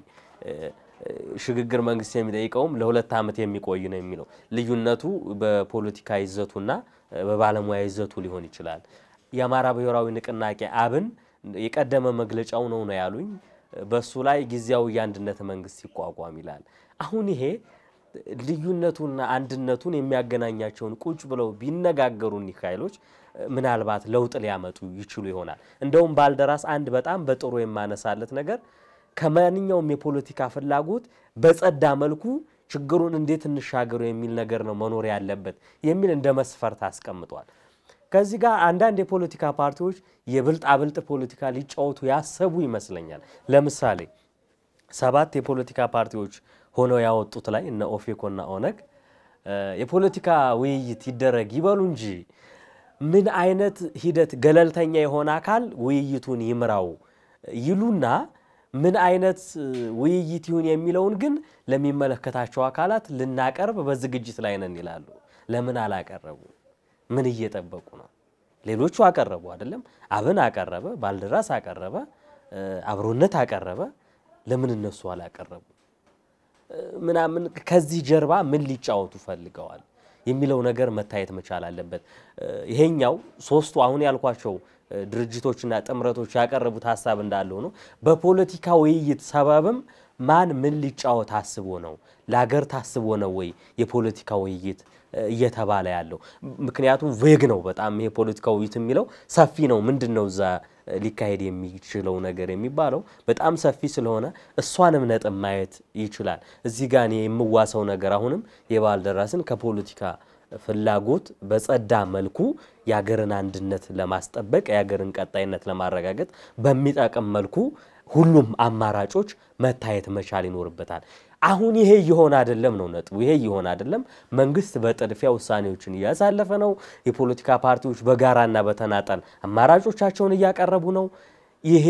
ሽግግር መንግስት የሚጠይቀውም ለሁለት ዓመት የሚቆይ ነው የሚለው። ልዩነቱ በፖለቲካ ይዘቱና በባለሙያ ይዘቱ ሊሆን ይችላል። የአማራ ብሔራዊ ንቅናቄ አብን የቀደመ መግለጫው ነው ነው ያሉኝ። በሱ ላይ ጊዜያዊ የአንድነት መንግስት ይቋቋም ይላል። አሁን ይሄ ልዩነቱና አንድነቱን የሚያገናኛቸውን ቁጭ ብለው ቢነጋገሩ እኒህ ኃይሎች ምናልባት ለውጥ ሊያመጡ ይችሉ ይሆናል። እንደውም ባልደራስ አንድ በጣም በጥሩ የማነሳለት ነገር ከማንኛውም የፖለቲካ ፍላጎት በጸዳ መልኩ ችግሩን እንዴት እንሻገሩ የሚል ነገር ነው መኖር ያለበት የሚል እንደ መስፈርት አስቀምጧል። ከዚህ ጋር አንዳንድ የፖለቲካ ፓርቲዎች የብልጣብልጥ ፖለቲካ ሊጫወቱ ያሰቡ ይመስለኛል። ለምሳሌ ሰባት የፖለቲካ ፓርቲዎች ሆነው ያወጡት ላይ እነ ኦፌኮና ኦነግ የፖለቲካ ውይይት ይደረግ ይበሉ እንጂ ምን አይነት ሂደት ገለልተኛ የሆነ አካል ውይይቱን ይምራው ይሉና ምን አይነት ውይይት ይሁን የሚለውን ግን ለሚመለከታቸው አካላት ልናቀርብ በዝግጅት ላይ ነን ይላሉ። ለምን አላቀረቡ? ምን እየጠበቁ ነው? ሌሎቹ አቀረቡ አይደለም? አብን አቀረበ፣ ባልደራስ አቀረበ፣ አብሮነት አቀረበ። ለምን እነሱ አላቀረቡ? ምናምን ከዚህ ጀርባ ምን ሊጫወቱ ፈልገዋል የሚለው ነገር መታየት መቻል አለበት። ይሄኛው ሶስቱ አሁን ያልኳቸው ድርጅቶችና ጥምረቶች ያቀረቡት ሀሳብ እንዳለ ሆኖ በፖለቲካ ውይይት ሰበብም ማን ምን ሊጫወት አስቦ ነው? ለሀገር ታስቦ ነው ወይ የፖለቲካ ውይይት እየተባለ ያለው? ምክንያቱም ቬግ ነው በጣም ይሄ ፖለቲካ ውይይት የሚለው ሰፊ ነው። ምንድን ነው እዛ ሊካሄድ የሚችለው ነገር የሚባለው በጣም ሰፊ ስለሆነ እሷንም ነጥብ ማየት ይችላል። እዚህ ጋር እኔ የምዋሰው ነገር አሁንም የባልደራስን ከፖለቲካ ፍላጎት በጸዳ መልኩ የሀገርን አንድነት ለማስጠበቅ የሀገርን ቀጣይነት ለማረጋገጥ በሚጠቅም መልኩ ሁሉም አማራጮች መታየት መቻል ይኖርበታል። አሁን ይሄ እየሆነ አይደለም ነው ነጥቡ። ይሄ እየሆነ አይደለም። መንግስት በጥድፊያ ውሳኔዎችን እያሳለፈ ነው። የፖለቲካ ፓርቲዎች በጋራና በተናጠል አማራጮቻቸውን እያቀረቡ ነው። ይሄ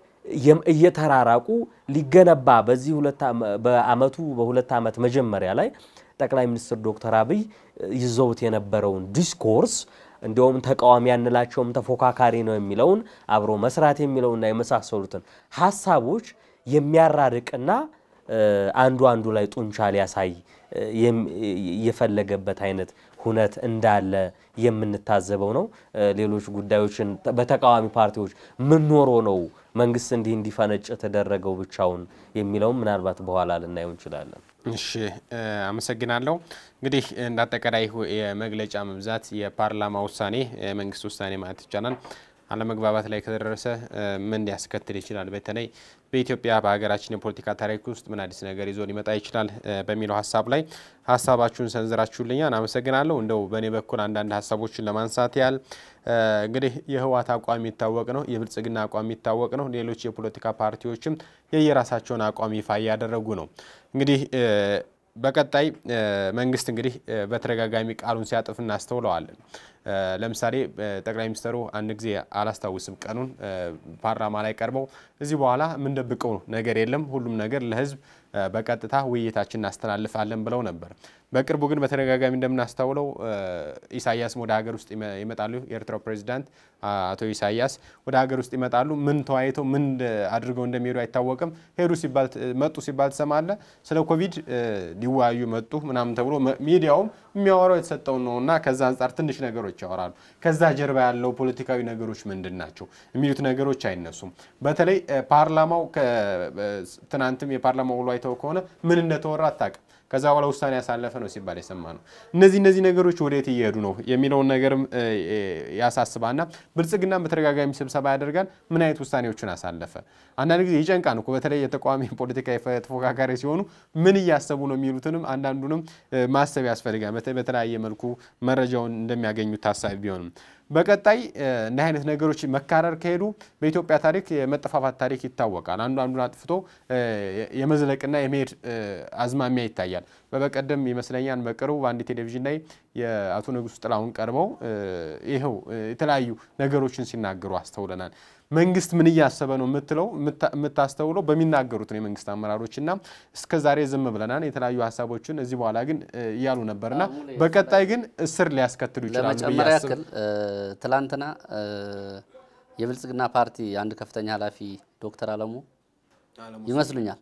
እየተራራቁ ሊገነባ በዚህ በአመቱ በሁለት ዓመት መጀመሪያ ላይ ጠቅላይ ሚኒስትር ዶክተር አብይ ይዘውት የነበረውን ዲስኮርስ እንዲሁም ተቃዋሚ ያንላቸውም ተፎካካሪ ነው የሚለውን አብሮ መስራት የሚለውና የመሳሰሉትን ሀሳቦች የሚያራርቅና አንዱ አንዱ ላይ ጡንቻ ሊያሳይ የፈለገበት አይነት ሁነት እንዳለ የምንታዘበው ነው። ሌሎች ጉዳዮችን በተቃዋሚ ፓርቲዎች ምን ኖሮ ነው መንግስት እንዲህ እንዲፈነጭ የተደረገው ብቻውን የሚለውም ምናልባት በኋላ ልናየው እንችላለን። እሺ አመሰግናለሁ። እንግዲህ እንደ አጠቃላይ የመግለጫ መብዛት የፓርላማ ውሳኔ የመንግስት ውሳኔ ማለት ይቻላል አለመግባባት ላይ ከተደረሰ ምን ሊያስከትል ይችላል? በተለይ በኢትዮጵያ በሀገራችን የፖለቲካ ታሪክ ውስጥ ምን አዲስ ነገር ይዞ ሊመጣ ይችላል በሚለው ሀሳብ ላይ ሀሳባችሁን ሰንዝራችሁልኛል፣ አመሰግናለሁ። እንደው በእኔ በኩል አንዳንድ ሀሳቦችን ለማንሳት ያህል እንግዲህ የህወሓት አቋም የሚታወቅ ነው፣ የብልጽግና አቋም የሚታወቅ ነው። ሌሎች የፖለቲካ ፓርቲዎችም የየራሳቸውን አቋም ይፋ እያደረጉ ነው። እንግዲህ በቀጣይ መንግስት እንግዲህ በተደጋጋሚ ቃሉን ሲያጥፍ እናስተውለዋለን። ለምሳሌ ጠቅላይ ሚኒስትሩ አንድ ጊዜ አላስታውስም ቀኑን ፓርላማ ላይ ቀርበው እዚህ በኋላ የምንደብቀው ነገር የለም ሁሉም ነገር ለህዝብ በቀጥታ ውይይታችን እናስተላልፋለን ብለው ነበር። በቅርቡ ግን በተደጋጋሚ እንደምናስተውለው ኢሳያስም ወደ ሀገር ውስጥ ይመጣሉ። የኤርትራው ፕሬዚዳንት አቶ ኢሳያስ ወደ ሀገር ውስጥ ይመጣሉ። ምን ተወያይተው ምን አድርገው እንደሚሄዱ አይታወቅም። ሄዱ ሲባል መጡ ሲባል ትሰማለ። ስለ ኮቪድ ሊወያዩ መጡ ምናምን ተብሎ ሚዲያውም የሚያወራው የተሰጠውን ነው እና ከዛ አንጻር ትንሽ ነገሮች ያወራሉ። ከዛ ጀርባ ያለው ፖለቲካዊ ነገሮች ምንድን ናቸው የሚሉት ነገሮች አይነሱም። በተለይ ፓርላማው ትናንትም የፓርላማው ውሎ አይተው ከሆነ ምን እንደተወራ አታውቅም። ከዛ በኋላ ውሳኔ ያሳለፈ ነው ሲባል የሰማ ነው። እነዚህ እነዚህ ነገሮች ወዴት እየሄዱ ነው የሚለውን ነገርም ያሳስባና ብልጽግናን በተደጋጋሚ ስብሰባ ያደርጋል። ምን አይነት ውሳኔዎችን አሳለፈ? አንዳንድ ጊዜ ይጨንቃን እኮ በተለይ የተቃዋሚ ፖለቲካ ተፎካካሪ ሲሆኑ ምን እያሰቡ ነው የሚሉትንም አንዳንዱንም ማሰብ ያስፈልጋል። በተለያየ መልኩ መረጃውን እንደሚያገኙት ታሳቢ ቢሆንም በቀጣይ እንዲህ አይነት ነገሮች መካረር ከሄዱ በኢትዮጵያ ታሪክ የመጠፋፋት ታሪክ ይታወቃል። አንዱ አንዱን አጥፍቶ የመዝለቅና የመሄድ አዝማሚያ ይታያል። በበቀደም ይመስለኛል በቅርቡ በአንድ ቴሌቪዥን ላይ የአቶ ንጉሱ ጥላሁን ቀርበው ይኸው የተለያዩ ነገሮችን ሲናገሩ አስተውለናል። መንግስት ምን እያሰበ ነው የምትለው የምታስተውለው በሚናገሩት ነው የመንግስት አመራሮች እና እስከ ዛሬ ዝም ብለናል። የተለያዩ ሀሳቦችን እዚህ በኋላ ግን እያሉ ነበርና በቀጣይ ግን እስር ሊያስከትሉ ይችላሉ። ለመጨመር ያክል ትላንትና የብልጽግና ፓርቲ አንድ ከፍተኛ ኃላፊ ዶክተር አለሙ ይመስሉኛል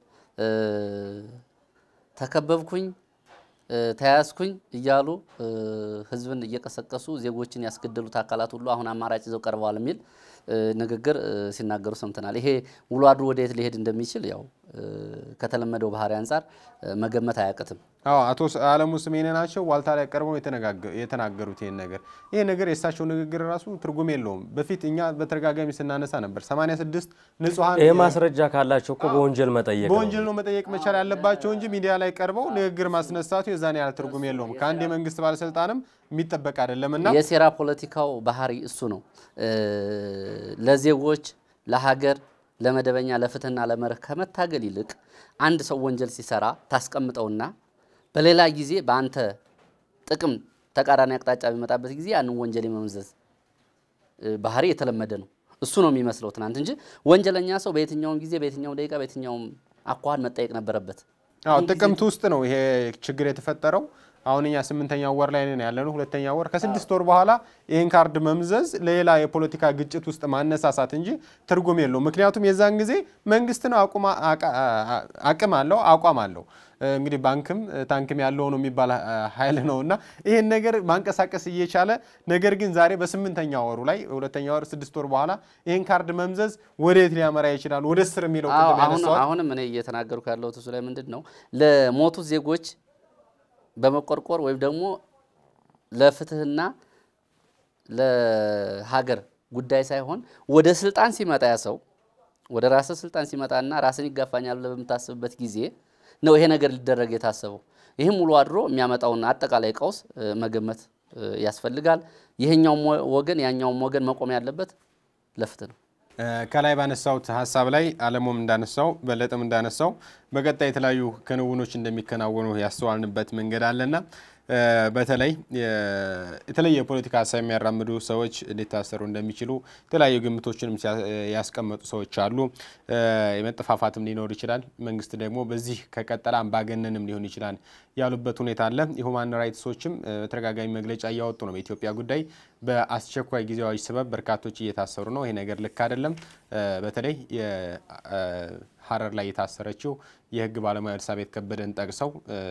ተከበብኩኝ ተያያዝኩኝ እያሉ ህዝብን እየቀሰቀሱ ዜጎችን ያስገደሉት አካላት ሁሉ አሁን አማራጭ ይዘው ቀርበዋል የሚል ንግግር ሲናገሩ ሰምተናል። ይሄ ውሎ አድሮ ወደየት ሊሄድ እንደሚችል ያው ከተለመደው ባህሪ አንጻር መገመት አያቅትም። አዎ አቶ አለሙ ስሜነ ናቸው ዋልታ ላይ ቀርበው የተናገሩት ይህን ነገር ይሄ ነገር የእሳቸው ንግግር ራሱ ትርጉም የለውም። በፊት እኛ በተደጋጋሚ ስናነሳ ነበር 86 ንጹሐን ይህ ማስረጃ ካላቸው እኮ በወንጀል መጠየቅ ነው። በወንጀል ነው መጠየቅ መቻል ያለባቸው እንጂ ሚዲያ ላይ ቀርበው ንግግር ማስነሳቱ የዛን ያህል ትርጉም የለውም። ከአንድ የመንግስት ባለስልጣንም የሚጠበቅ አይደለም እና የሴራ ፖለቲካው ባህሪ እሱ ነው። ለዜጎች ለሀገር ለመደበኛ ለፍትህና ለመርህ ከመታገል ይልቅ አንድ ሰው ወንጀል ሲሰራ ታስቀምጠውና በሌላ ጊዜ በአንተ ጥቅም ተቃራኒ አቅጣጫ በሚመጣበት ጊዜ ያንን ወንጀል የመመዘዝ ባህሪ የተለመደ ነው። እሱ ነው የሚመስለው ትናንት እንጂ ወንጀለኛ ሰው በየትኛውም ጊዜ በየትኛውም ደቂቃ በየትኛውም አኳኋን መጠየቅ ነበረበት። አዎ ጥቅምት ውስጥ ነው ይሄ ችግር የተፈጠረው። አሁን እኛ ስምንተኛው ወር ላይ ነን ያለነው፣ ሁለተኛ ወር ከስድስት ወር በኋላ ይህን ካርድ መምዘዝ ለሌላ የፖለቲካ ግጭት ውስጥ ማነሳሳት እንጂ ትርጉም የለውም። ምክንያቱም የዛን ጊዜ መንግስት ነው አቅም አለው አቋም አለው። እንግዲህ ባንክም ታንክም ያለው ነው የሚባል ኃይል ነው እና ይህን ነገር ማንቀሳቀስ እየቻለ ነገር ግን ዛሬ በስምንተኛ ወሩ ላይ ሁለተኛ ወር ስድስት ወር በኋላ ይህን ካርድ መምዘዝ ወዴት ሊያመራ ይችላል? ወደ ስር የሚለው ቅድም ያነሳሁት አሁንም እኔ እየተናገርኩ ያለሁት እሱ ላይ ምንድን ነው ለሞቱት ዜጎች በመቆርቆር ወይም ደግሞ ለፍትህና ለሀገር ጉዳይ ሳይሆን ወደ ስልጣን ሲመጣ ያ ሰው ወደ ራስህ ስልጣን ሲመጣና ራስን ይጋፋኛል ብለህ በምታስብበት ጊዜ ነው ይሄ ነገር ሊደረግ የታሰበው። ይህም ውሎ አድሮ የሚያመጣውን አጠቃላይ ቀውስ መገመት ያስፈልጋል። ይሄኛውም ወገን ያኛውም ወገን መቆም ያለበት ለፍትህ ነው። ከላይ ባነሳውት ሀሳብ ላይ አለሙም እንዳነሳው በለጠም እንዳነሳው በቀጣይ የተለያዩ ክንውኖች እንደሚከናወኑ ያስተዋልንበት መንገድ አለና በተለይ የተለየ የፖለቲካ ሀሳብ የሚያራምዱ ሰዎች ሊታሰሩ እንደሚችሉ የተለያዩ ግምቶችንም ያስቀመጡ ሰዎች አሉ። የመጠፋፋትም ሊኖር ይችላል። መንግስት ደግሞ በዚህ ከቀጠለ አምባገነንም ሊሆን ይችላል ያሉበት ሁኔታ አለ። የሁማን ራይትሶችም በተደጋጋሚ መግለጫ እያወጡ ነው። በኢትዮጵያ ጉዳይ በአስቸኳይ ጊዜ አዋጅ ሰበብ በርካቶች እየታሰሩ ነው። ይሄ ነገር ልክ አይደለም። በተለይ ሀረር ላይ የታሰረችው የህግ ባለሙያ ኤልሳቤጥ ከበደን ጠቅሰው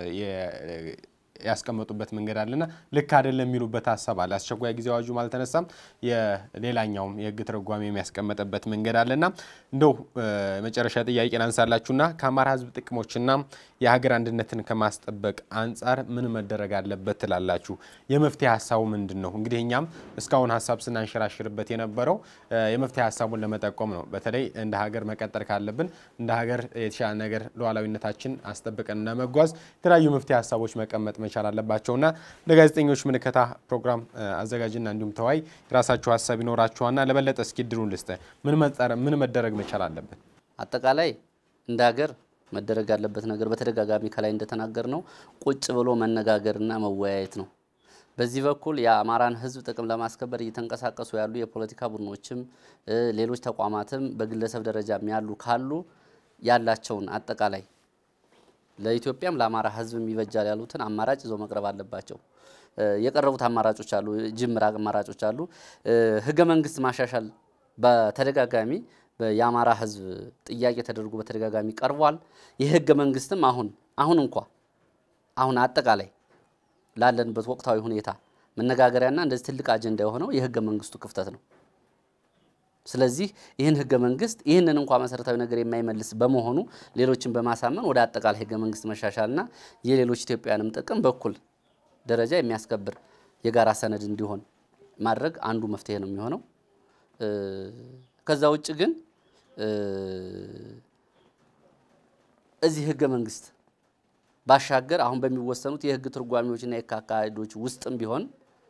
ያስቀመጡበት መንገድ አለና ልክ አይደለም የሚሉበት ሀሳብ አለ። አስቸኳይ ጊዜ አዋጁም አልተነሳም። የሌላኛውም የህግ ተረጓሚ የሚያስቀመጠበት መንገድ አለና እንደው መጨረሻ ጥያቄ ላንሳላችሁና ከአማራ ህዝብ ጥቅሞችና የሀገር አንድነትን ከማስጠበቅ አንጻር ምን መደረግ አለበት ትላላችሁ? የመፍትሄ ሀሳቡ ምንድን ነው? እንግዲህ እኛም እስካሁን ሀሳብ ስናንሸራሽርበት የነበረው የመፍትሄ ሀሳቡን ለመጠቆም ነው። በተለይ እንደ ሀገር መቀጠል ካለብን እንደ ሀገር የተሻለ ነገር ሉዓላዊነታችን አስጠብቀን ለመጓዝ የተለያዩ መፍትሄ ሀሳቦች መቀመጥ መቻል አለባቸውና ለጋዜጠኞች ምልከታ ፕሮግራም አዘጋጅና እንዲሁም ተዋይ የራሳችሁ ሀሳብ ይኖራችኋና ለበለጠ እስኪ ድሩን ልስጥ ምን መደረግ መቻል አለበት? አጠቃላይ እንደ ሀገር መደረግ ያለበት ነገር በተደጋጋሚ ከላይ እንደተናገር ነው ቁጭ ብሎ መነጋገርና መወያየት ነው። በዚህ በኩል የአማራን ሕዝብ ጥቅም ለማስከበር እየተንቀሳቀሱ ያሉ የፖለቲካ ቡድኖችም ሌሎች ተቋማትም በግለሰብ ደረጃም ያሉ ካሉ ያላቸውን አጠቃላይ ለኢትዮጵያም ለአማራ ሕዝብ ይበጃል ያሉትን አማራጭ ይዘው መቅረብ አለባቸው። የቀረቡት አማራጮች አሉ፣ ጅምር አማራጮች አሉ። ህገ መንግስት ማሻሻል በተደጋጋሚ የአማራ ህዝብ ጥያቄ ተደርጎ በተደጋጋሚ ቀርቧል። ይህ ህገ መንግስትም አሁን አሁን እንኳ አሁን አጠቃላይ ላለንበት ወቅታዊ ሁኔታ መነጋገሪያና እንደዚህ ትልቅ አጀንዳ የሆነው የህገ መንግስቱ ክፍተት ነው። ስለዚህ ይህን ህገ መንግስት ይህንን እንኳ መሰረታዊ ነገር የማይመልስ በመሆኑ ሌሎችን በማሳመን ወደ አጠቃላይ ህገ መንግስት መሻሻልና የሌሎች ኢትዮጵያውያንም ጥቅም በኩል ደረጃ የሚያስከብር የጋራ ሰነድ እንዲሆን ማድረግ አንዱ መፍትሄ ነው የሚሆነው። ከዛ ውጭ ግን እዚህ ህገ መንግስት ባሻገር አሁን በሚወሰኑት የህግ ትርጓሜዎችና የህግ አካሄዶች ውስጥም ቢሆን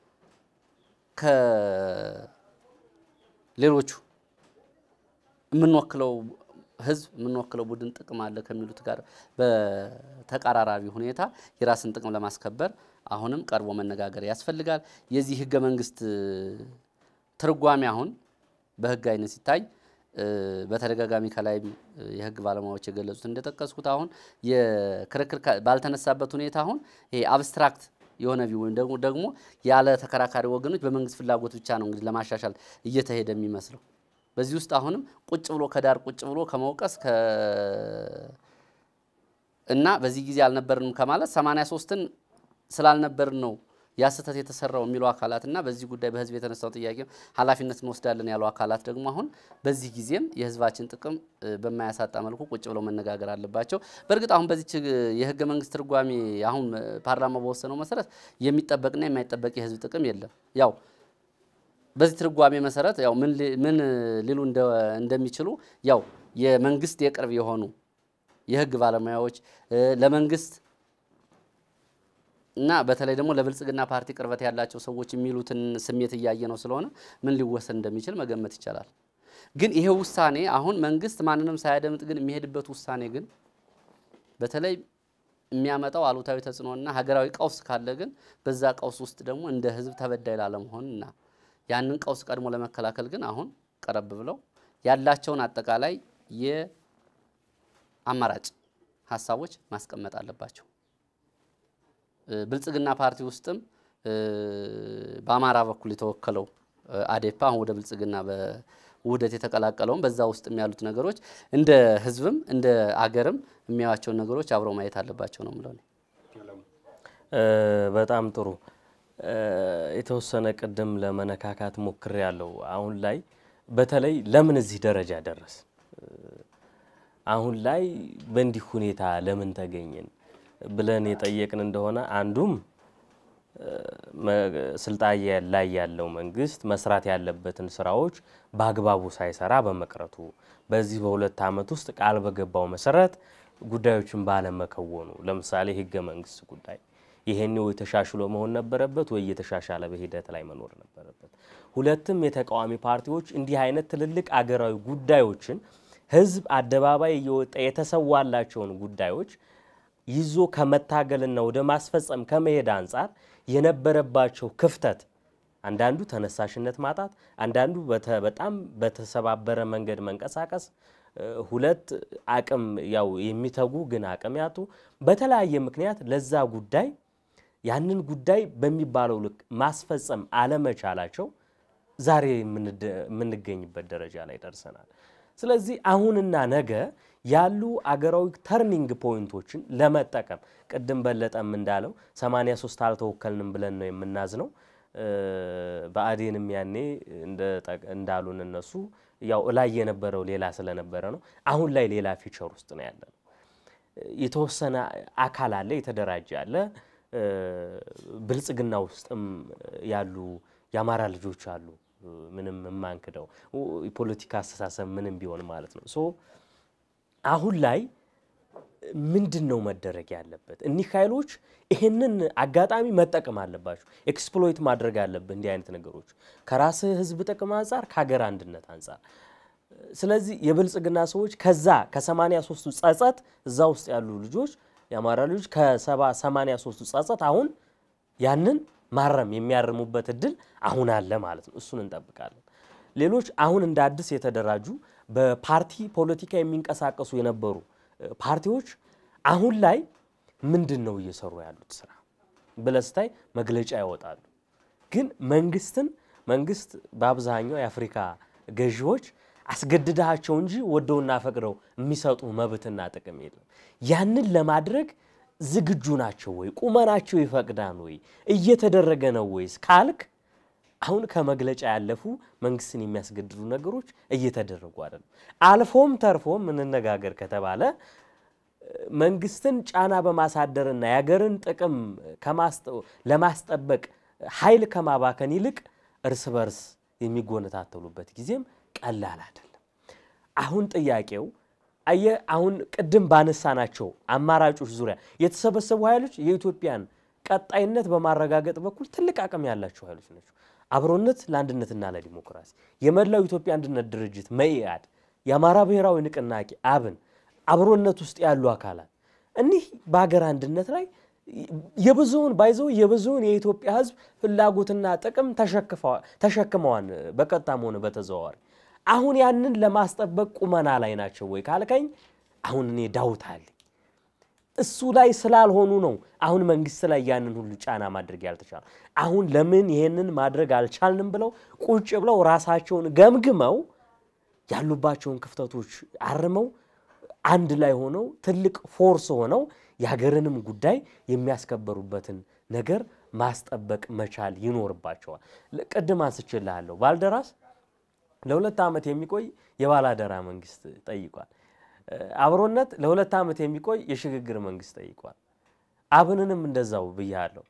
ከሌሎቹ የምንወክለው ህዝብ የምንወክለው ቡድን ጥቅም አለ ከሚሉት ጋር በተቀራራቢ ሁኔታ የራስን ጥቅም ለማስከበር አሁንም ቀርቦ መነጋገር ያስፈልጋል። የዚህ ህገ መንግስት ትርጓሜ አሁን በህግ አይነት ሲታይ በተደጋጋሚ ከላይም የህግ ባለሙያዎች የገለጹት እንደጠቀስኩት አሁን የክርክር ባልተነሳበት ሁኔታ አሁን ይሄ አብስትራክት የሆነ ቪው ወይም ደግሞ ደግሞ ያለ ተከራካሪ ወገኖች በመንግስት ፍላጎት ብቻ ነው እንግዲህ ለማሻሻል እየተሄደ የሚመስለው። በዚህ ውስጥ አሁንም ቁጭ ብሎ ከዳር ቁጭ ብሎ ከመውቀስ እና በዚህ ጊዜ አልነበርንም ከማለት 83ን ስላልነበርን ነው ያ ስህተት የተሰራው የሚሉ አካላት እና በዚህ ጉዳይ በህዝብ የተነሳው ጥያቄ ኃላፊነት እንወስዳለን ያሉ አካላት ደግሞ አሁን በዚህ ጊዜም የህዝባችን ጥቅም በማያሳጣ መልኩ ቁጭ ብለው መነጋገር አለባቸው። በእርግጥ አሁን በዚች የህገ መንግስት ትርጓሜ አሁን ፓርላማ በወሰነው መሰረት የሚጠበቅና የማይጠበቅ የህዝብ ጥቅም የለም። ያው በዚህ ትርጓሜ መሰረት ያው ምን ሊሉ እንደሚችሉ ያው የመንግስት የቅርብ የሆኑ የህግ ባለሙያዎች ለመንግስት እና በተለይ ደግሞ ለብልጽግና ፓርቲ ቅርበት ያላቸው ሰዎች የሚሉትን ስሜት እያየ ነው ስለሆነ ምን ሊወሰን እንደሚችል መገመት ይቻላል። ግን ይሄ ውሳኔ አሁን መንግስት ማንንም ሳያደምጥ ግን የሚሄድበት ውሳኔ ግን በተለይ የሚያመጣው አሉታዊ ተጽዕኖና ሀገራዊ ቀውስ ካለ ግን በዛ ቀውስ ውስጥ ደግሞ እንደ ህዝብ ተበዳይ ላለመሆን እና ያንን ቀውስ ቀድሞ ለመከላከል ግን አሁን ቀረብ ብለው ያላቸውን አጠቃላይ የአማራጭ ሀሳቦች ማስቀመጥ አለባቸው። ብልጽግና ፓርቲ ውስጥም በአማራ በኩል የተወከለው አዴፓ አሁን ወደ ብልጽግና በውህደት የተቀላቀለውም በዛ ውስጥም ያሉት ነገሮች እንደ ህዝብም እንደ አገርም የሚያዩዋቸውን ነገሮች አብረው ማየት አለባቸው ነው የምለው። በጣም ጥሩ። የተወሰነ ቅድም ለመነካካት ሞክሬ ያለው አሁን ላይ በተለይ ለምን እዚህ ደረጃ ደረስ አሁን ላይ በእንዲህ ሁኔታ ለምን ተገኘን ብለን የጠየቅን እንደሆነ አንዱም ስልጣን ላይ ያለው መንግስት መስራት ያለበትን ስራዎች በአግባቡ ሳይሰራ በመቅረቱ በዚህ በሁለት ዓመት ውስጥ ቃል በገባው መሰረት ጉዳዮችን ባለመከወኑ፣ ለምሳሌ ህገ መንግስት ጉዳይ ይሄን ወይ ተሻሽሎ መሆን ነበረበት ወይ እየተሻሻለ በሂደት ላይ መኖር ነበረበት። ሁለትም የተቃዋሚ ፓርቲዎች እንዲህ አይነት ትልልቅ አገራዊ ጉዳዮችን ህዝብ አደባባይ እየወጣ የተሰዋላቸውን ጉዳዮች ይዞ ከመታገልና ወደ ማስፈጸም ከመሄድ አንጻር የነበረባቸው ክፍተት አንዳንዱ ተነሳሽነት ማጣት፣ አንዳንዱ በጣም በተሰባበረ መንገድ መንቀሳቀስ፣ ሁለት አቅም ያው የሚተጉ ግን አቅም ያጡ በተለያየ ምክንያት ለዛ ጉዳይ ያንን ጉዳይ በሚባለው ልክ ማስፈጸም አለመቻላቸው ዛሬ የምንገኝበት ደረጃ ላይ ደርሰናል። ስለዚህ አሁንና ነገ ያሉ አገራዊ ተርኒንግ ፖይንቶችን ለመጠቀም ቅድም በለጠም እንዳለው 83 አልተወከልንም ብለን ነው የምናዝነው። ብአዴንም ያኔ እንዳሉን እነሱ ያው እላይ የነበረው ሌላ ስለነበረ ነው። አሁን ላይ ሌላ ፊቸር ውስጥ ነው ያለ ነው። የተወሰነ አካል አለ፣ የተደራጀ አለ። ብልጽግና ውስጥም ያሉ የአማራ ልጆች አሉ። ምንም የማንክደው የፖለቲካ አስተሳሰብ ምንም ቢሆን ማለት ነው። ሶ አሁን ላይ ምንድን ነው መደረግ ያለበት? እኒህ ኃይሎች ይህንን አጋጣሚ መጠቀም አለባቸው። ኤክስፕሎይት ማድረግ አለብህ እንዲህ አይነት ነገሮች ከራስህ ሕዝብ ጥቅም አንጻር ከሀገር አንድነት አንጻር። ስለዚህ የብልጽግና ሰዎች ከዛ ከሰማንያ ሶስቱ ጸጸት እዛ ውስጥ ያሉ ልጆች የአማራ ልጆች ከሰባ ሰማንያ ሶስቱ ጸጸት አሁን ያንን ማረም የሚያርሙበት እድል አሁን አለ ማለት ነው። እሱን እንጠብቃለን። ሌሎች አሁን እንደ አዲስ የተደራጁ በፓርቲ ፖለቲካ የሚንቀሳቀሱ የነበሩ ፓርቲዎች አሁን ላይ ምንድን ነው እየሰሩ ያሉት ስራ ብለህ ስታይ መግለጫ ያወጣሉ። ግን መንግስትን መንግስት በአብዛኛው የአፍሪካ ገዢዎች አስገድዳቸው እንጂ ወደውና ፈቅደው የሚሰጡ መብትና ጥቅም የለም። ያንን ለማድረግ ዝግጁ ናቸው ወይ? ቁመናቸው ይፈቅዳን ወይ? እየተደረገ ነው ወይስ ካልክ አሁን ከመግለጫ ያለፉ መንግስትን የሚያስገድዱ ነገሮች እየተደረጉ አይደለም። አልፎም ተርፎም እንነጋገር ከተባለ መንግስትን ጫና በማሳደርና የሀገርን ጥቅም ለማስጠበቅ ኃይል ከማባከን ይልቅ እርስ በርስ የሚጎነታተሉበት ጊዜም ቀላል አይደለም። አሁን ጥያቄው አየ አሁን ቅድም ባነሳናቸው አማራጮች ዙሪያ የተሰበሰቡ ኃይሎች የኢትዮጵያን ቀጣይነት በማረጋገጥ በኩል ትልቅ አቅም ያላቸው ኃይሎች ናቸው። አብሮነት ለአንድነትና ለዲሞክራሲ፣ የመላው ኢትዮጵያ አንድነት ድርጅት መኢአድ፣ የአማራ ብሔራዊ ንቅናቄ አብን፣ አብሮነት ውስጥ ያሉ አካላት እኒህ በሀገር አንድነት ላይ የብዙውን ባይዘው የብዙውን የኢትዮጵያ ሕዝብ ፍላጎትና ጥቅም ተሸክመዋን በቀጥታም ሆነ በተዘዋዋሪ አሁን ያንን ለማስጠበቅ ቁመና ላይ ናቸው ወይ ካልከኝ አሁን እኔ ዳውት አለኝ። እሱ ላይ ስላልሆኑ ነው አሁን መንግስት ላይ ያንን ሁሉ ጫና ማድረግ ያልተቻለ። አሁን ለምን ይሄንን ማድረግ አልቻልንም ብለው ቁጭ ብለው ራሳቸውን ገምግመው ያሉባቸውን ክፍተቶች አርመው አንድ ላይ ሆነው ትልቅ ፎርስ ሆነው የሀገርንም ጉዳይ የሚያስከበሩበትን ነገር ማስጠበቅ መቻል ይኖርባቸዋል። ቅድም አንስቼልሃለሁ ባልደራስ ለሁለት ዓመት የሚቆይ የባላደራ መንግስት ጠይቋል። አብሮነት ለሁለት ዓመት የሚቆይ የሽግግር መንግስት ጠይቋል። አብንንም እንደዛው ብያለሁ።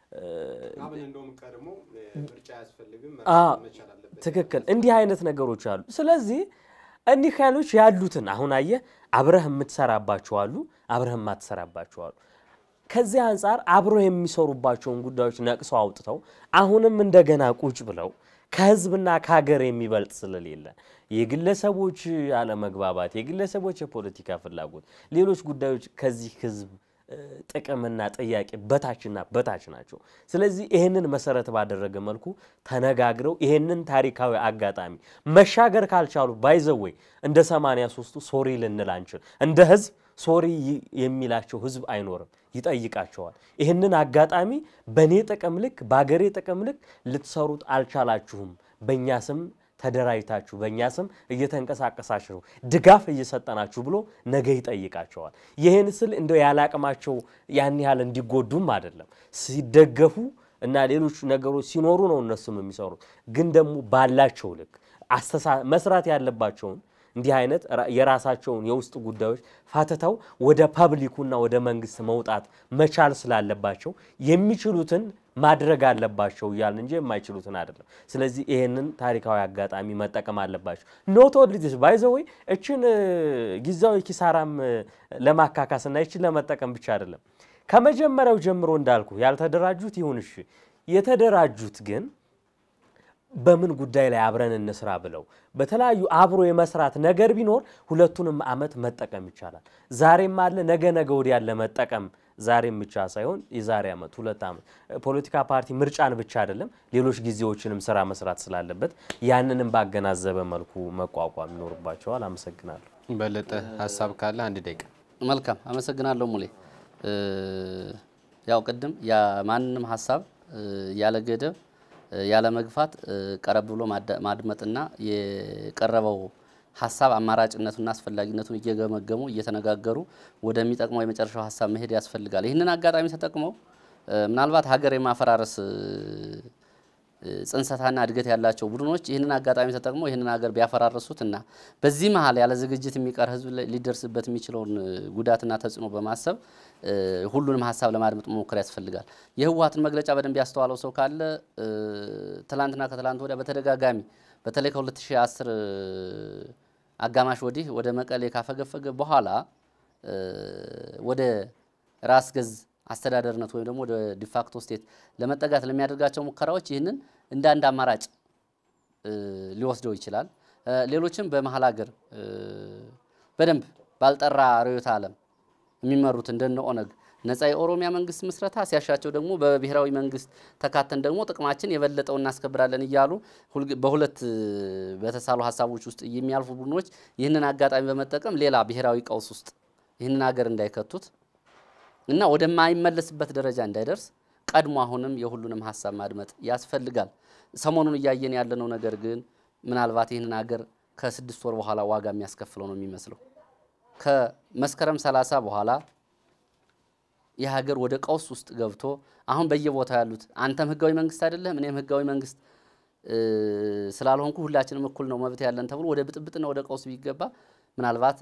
ትክክል። እንዲህ አይነት ነገሮች አሉ። ስለዚህ እኒህ ኃይሎች ያሉትን አሁን አየህ አብረህ የምትሰራባቸው አሉ፣ አብረህ የማትሰራባቸው አሉ። ከዚህ አንጻር አብረው የሚሰሩባቸውን ጉዳዮች ነቅሰው አውጥተው አሁንም እንደገና ቁጭ ብለው ከህዝብና ከሀገር የሚበልጥ ስለሌለ የግለሰቦች አለመግባባት፣ የግለሰቦች የፖለቲካ ፍላጎት፣ ሌሎች ጉዳዮች ከዚህ ህዝብ ጥቅምና ጥያቄ በታችና በታች ናቸው። ስለዚህ ይህንን መሰረት ባደረገ መልኩ ተነጋግረው ይህንን ታሪካዊ አጋጣሚ መሻገር ካልቻሉ ባይዘወይ እንደ 83ቱ ሶሪ ልንል አንችል። እንደ ህዝብ ሶሪ የሚላቸው ህዝብ አይኖርም፣ ይጠይቃቸዋል። ይህንን አጋጣሚ በእኔ ጥቅም ልክ በአገሬ ጥቅም ልክ ልትሰሩት አልቻላችሁም፣ በእኛ ስም ተደራጅታችሁ በእኛ ስም እየተንቀሳቀሳችሁ ድጋፍ እየሰጠናችሁ ብሎ ነገ ይጠይቃቸዋል። ይህን ስል እንደው ያለ አቅማቸው ያን ያህል እንዲጎዱም አይደለም። ሲደገፉ እና ሌሎች ነገሮች ሲኖሩ ነው እነሱም የሚሰሩት። ግን ደግሞ ባላቸው ልክ መስራት ያለባቸውን እንዲህ አይነት የራሳቸውን የውስጥ ጉዳዮች ፋትተው ወደ ፐብሊኩና ወደ መንግስት መውጣት መቻል ስላለባቸው የሚችሉትን ማድረግ አለባቸው እያልን እንጂ የማይችሉትን አይደለም። ስለዚህ ይህንን ታሪካዊ አጋጣሚ መጠቀም አለባቸው። ኖት ኦንሊ ዲስ ባይ ዘ ወይ እችን ጊዜያዊ ኪሳራም ለማካካስና ይችን ለመጠቀም ብቻ አይደለም። ከመጀመሪያው ጀምሮ እንዳልኩ ያልተደራጁት ይሁን እሺ፣ የተደራጁት ግን በምን ጉዳይ ላይ አብረን እንስራ ብለው በተለያዩ አብሮ የመስራት ነገር ቢኖር ሁለቱንም ዓመት መጠቀም ይቻላል። ዛሬም አለ ነገ ነገ ወዲያ ያለ መጠቀም ዛሬም ብቻ ሳይሆን የዛሬ ዓመት ሁለት ዓመት ፖለቲካ ፓርቲ ምርጫን ብቻ አይደለም ሌሎች ጊዜዎችንም ስራ መስራት ስላለበት ያንንም ባገናዘበ መልኩ መቋቋም ይኖርባቸዋል። አመሰግናለሁ። በለጠ ሀሳብ ካለ አንድ ደቂቃ። መልካም አመሰግናለሁ ሙሌ። ያው ቅድም የማንንም ሀሳብ ያለ ገደብ ያለ መግፋት ቀረብ ብሎ ማድመጥና የቀረበው ሀሳብ አማራጭነቱና አስፈላጊነቱን እየገመገሙ እየተነጋገሩ ወደሚጠቅመው የመጨረሻው ሀሳብ መሄድ ያስፈልጋል። ይህንን አጋጣሚ ተጠቅመው ምናልባት ሀገር የማፈራረስ ጽንሰታና እድገት ያላቸው ቡድኖች ይህንን አጋጣሚ ተጠቅመው ይህንን ሀገር ቢያፈራርሱት እና በዚህ መሀል ያለ ዝግጅት የሚቀር ሕዝብ ሊደርስበት የሚችለውን ጉዳትና ተጽዕኖ በማሰብ ሁሉንም ሀሳብ ለማድመጥ መሞከር ያስፈልጋል። የህወሓትን መግለጫ በደንብ ያስተዋለው ሰው ካለ ትላንትና ከትላንት ወዲያ በተደጋጋሚ በተለይ ከ2010 አጋማሽ ወዲህ ወደ መቀሌ ካፈገፈገ በኋላ ወደ ራስ ገዝ አስተዳደርነት ወይም ደግሞ ወደ ዲፋክቶ ስቴት ለመጠጋት ለሚያደርጋቸው ሙከራዎች ይህንን እንደ አንድ አማራጭ ሊወስደው ይችላል። ሌሎችም በመሀል ሀገር በደንብ ባልጠራ ርዕዮተ ዓለም የሚመሩት እንደነ ኦነግ ነጻ የኦሮሚያ መንግስት ምስረታ ሲያሻቸው ደግሞ በብሔራዊ መንግስት ተካተን ደግሞ ጥቅማችን የበለጠው እናስከብራለን እያሉ በሁለት በተሳሉ ሀሳቦች ውስጥ የሚያልፉ ቡድኖች ይህንን አጋጣሚ በመጠቀም ሌላ ብሔራዊ ቀውስ ውስጥ ይህንን ሀገር እንዳይከቱት እና ወደማይመለስበት ደረጃ እንዳይደርስ ቀድሞ አሁንም የሁሉንም ሀሳብ ማድመጥ ያስፈልጋል። ሰሞኑን እያየን ያለነው ነገር ግን ምናልባት ይህንን ሀገር ከስድስት ወር በኋላ ዋጋ የሚያስከፍለው ነው የሚመስለው። ከመስከረም ሰላሳ በኋላ የሀገር ወደ ቀውስ ውስጥ ገብቶ አሁን በየቦታው ያሉት አንተም ህጋዊ መንግስት አይደለም እኔም ህጋዊ መንግስት ስላልሆንኩ ሁላችንም እኩል ነው መብት ያለን ተብሎ ወደ ብጥብጥና ወደ ቀውስ ቢገባ ምናልባት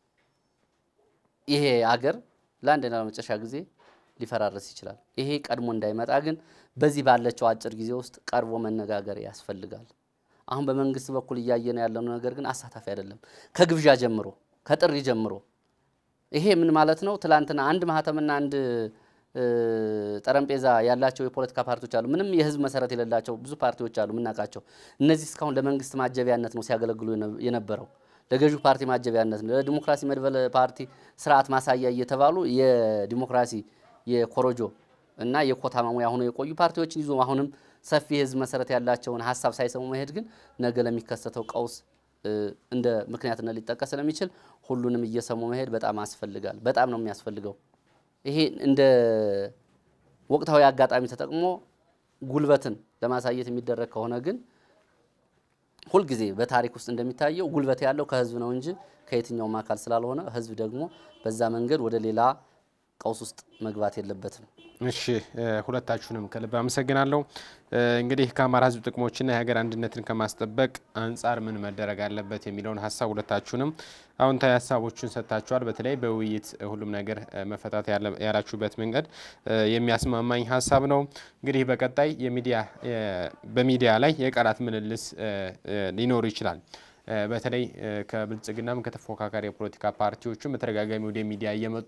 ይሄ አገር ለአንድና ለመጨረሻ ጊዜ ሊፈራረስ ይችላል። ይሄ ቀድሞ እንዳይመጣ ግን በዚህ ባለችው አጭር ጊዜ ውስጥ ቀርቦ መነጋገር ያስፈልጋል። አሁን በመንግስት በኩል እያየን ያለነው ነገር ግን አሳታፊ አይደለም። ከግብዣ ጀምሮ ከጥሪ ጀምሮ ይሄ ምን ማለት ነው? ትላንትና አንድ ማህተምና አንድ ጠረጴዛ ያላቸው የፖለቲካ ፓርቲዎች አሉ። ምንም የህዝብ መሰረት የሌላቸው ብዙ ፓርቲዎች አሉ የምናውቃቸው። እነዚህ እስካሁን ለመንግስት ማጀቢያነት ነው ሲያገለግሉ የነበረው ለገዢው ፓርቲ ማጀቢያነት ነው፣ ለዲሞክራሲ መድበለ ፓርቲ ስርዓት ማሳያ እየተባሉ የዲሞክራሲ የኮሮጆ እና የኮታ ማሙያ ሆነው የቆዩ ፓርቲዎችን ይዞ አሁንም ሰፊ የህዝብ መሰረት ያላቸውን ሀሳብ ሳይሰሙ መሄድ ግን ነገ ለሚከሰተው ቀውስ እንደ ምክንያትነት ሊጠቀስ ስለሚችል ሁሉንም እየሰሙ መሄድ በጣም ያስፈልጋል። በጣም ነው የሚያስፈልገው። ይሄ እንደ ወቅታዊ አጋጣሚ ተጠቅሞ ጉልበትን ለማሳየት የሚደረግ ከሆነ ግን ሁልጊዜ በታሪክ ውስጥ እንደሚታየው ጉልበት ያለው ከህዝብ ነው እንጂ ከየትኛውም አካል ስላልሆነ ህዝብ ደግሞ በዛ መንገድ ወደ ሌላ ቀውስ ውስጥ መግባት የለበትም። እሺ ሁለታችሁንም ከልብ አመሰግናለሁ። እንግዲህ ከአማራ ህዝብ ጥቅሞችና የሀገር አንድነትን ከማስጠበቅ አንጻር ምን መደረግ አለበት የሚለውን ሀሳብ ሁለታችሁንም አዎንታዊ ሀሳቦችን ሰጥታችኋል። በተለይ በውይይት ሁሉም ነገር መፈታት ያላችሁበት መንገድ የሚያስማማኝ ሀሳብ ነው። እንግዲህ በቀጣይ የሚዲያ በሚዲያ ላይ የቃላት ምልልስ ሊኖር ይችላል። በተለይ ከብልጽግናም ከተፎካካሪ የፖለቲካ ፓርቲዎችም በተደጋጋሚ ወደ ሚዲያ እየመጡ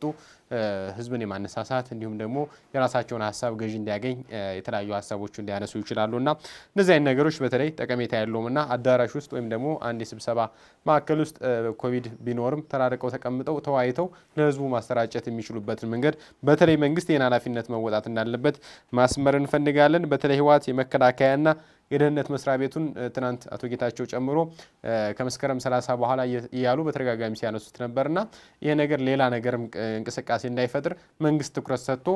ህዝብን የማነሳሳት እንዲሁም ደግሞ የራሳቸውን ሀሳብ ገዢ እንዲያገኝ የተለያዩ ሀሳቦችን ሊያነሱ ይችላሉ እና እነዚህ አይነት ነገሮች በተለይ ጠቀሜታ ያለውም እና አዳራሽ ውስጥ ወይም ደግሞ አንድ የስብሰባ ማዕከል ውስጥ ኮቪድ ቢኖርም ተራርቀው ተቀምጠው ተወያይተው ለህዝቡ ማሰራጨት የሚችሉበትን መንገድ በተለይ መንግስት ይህን ኃላፊነት መወጣት እንዳለበት ማስመር እንፈልጋለን። በተለይ ህወሓት የመከላከያና የደህንነት መስሪያ ቤቱን ትናንት አቶ ጌታቸው ጨምሮ ከመስከረም 30 በኋላ እያሉ በተደጋጋሚ ሲያነሱት ነበርና ይህ ነገር ሌላ ነገርም እንቅስቃሴ እንዳይፈጥር መንግስት ትኩረት ሰጥቶ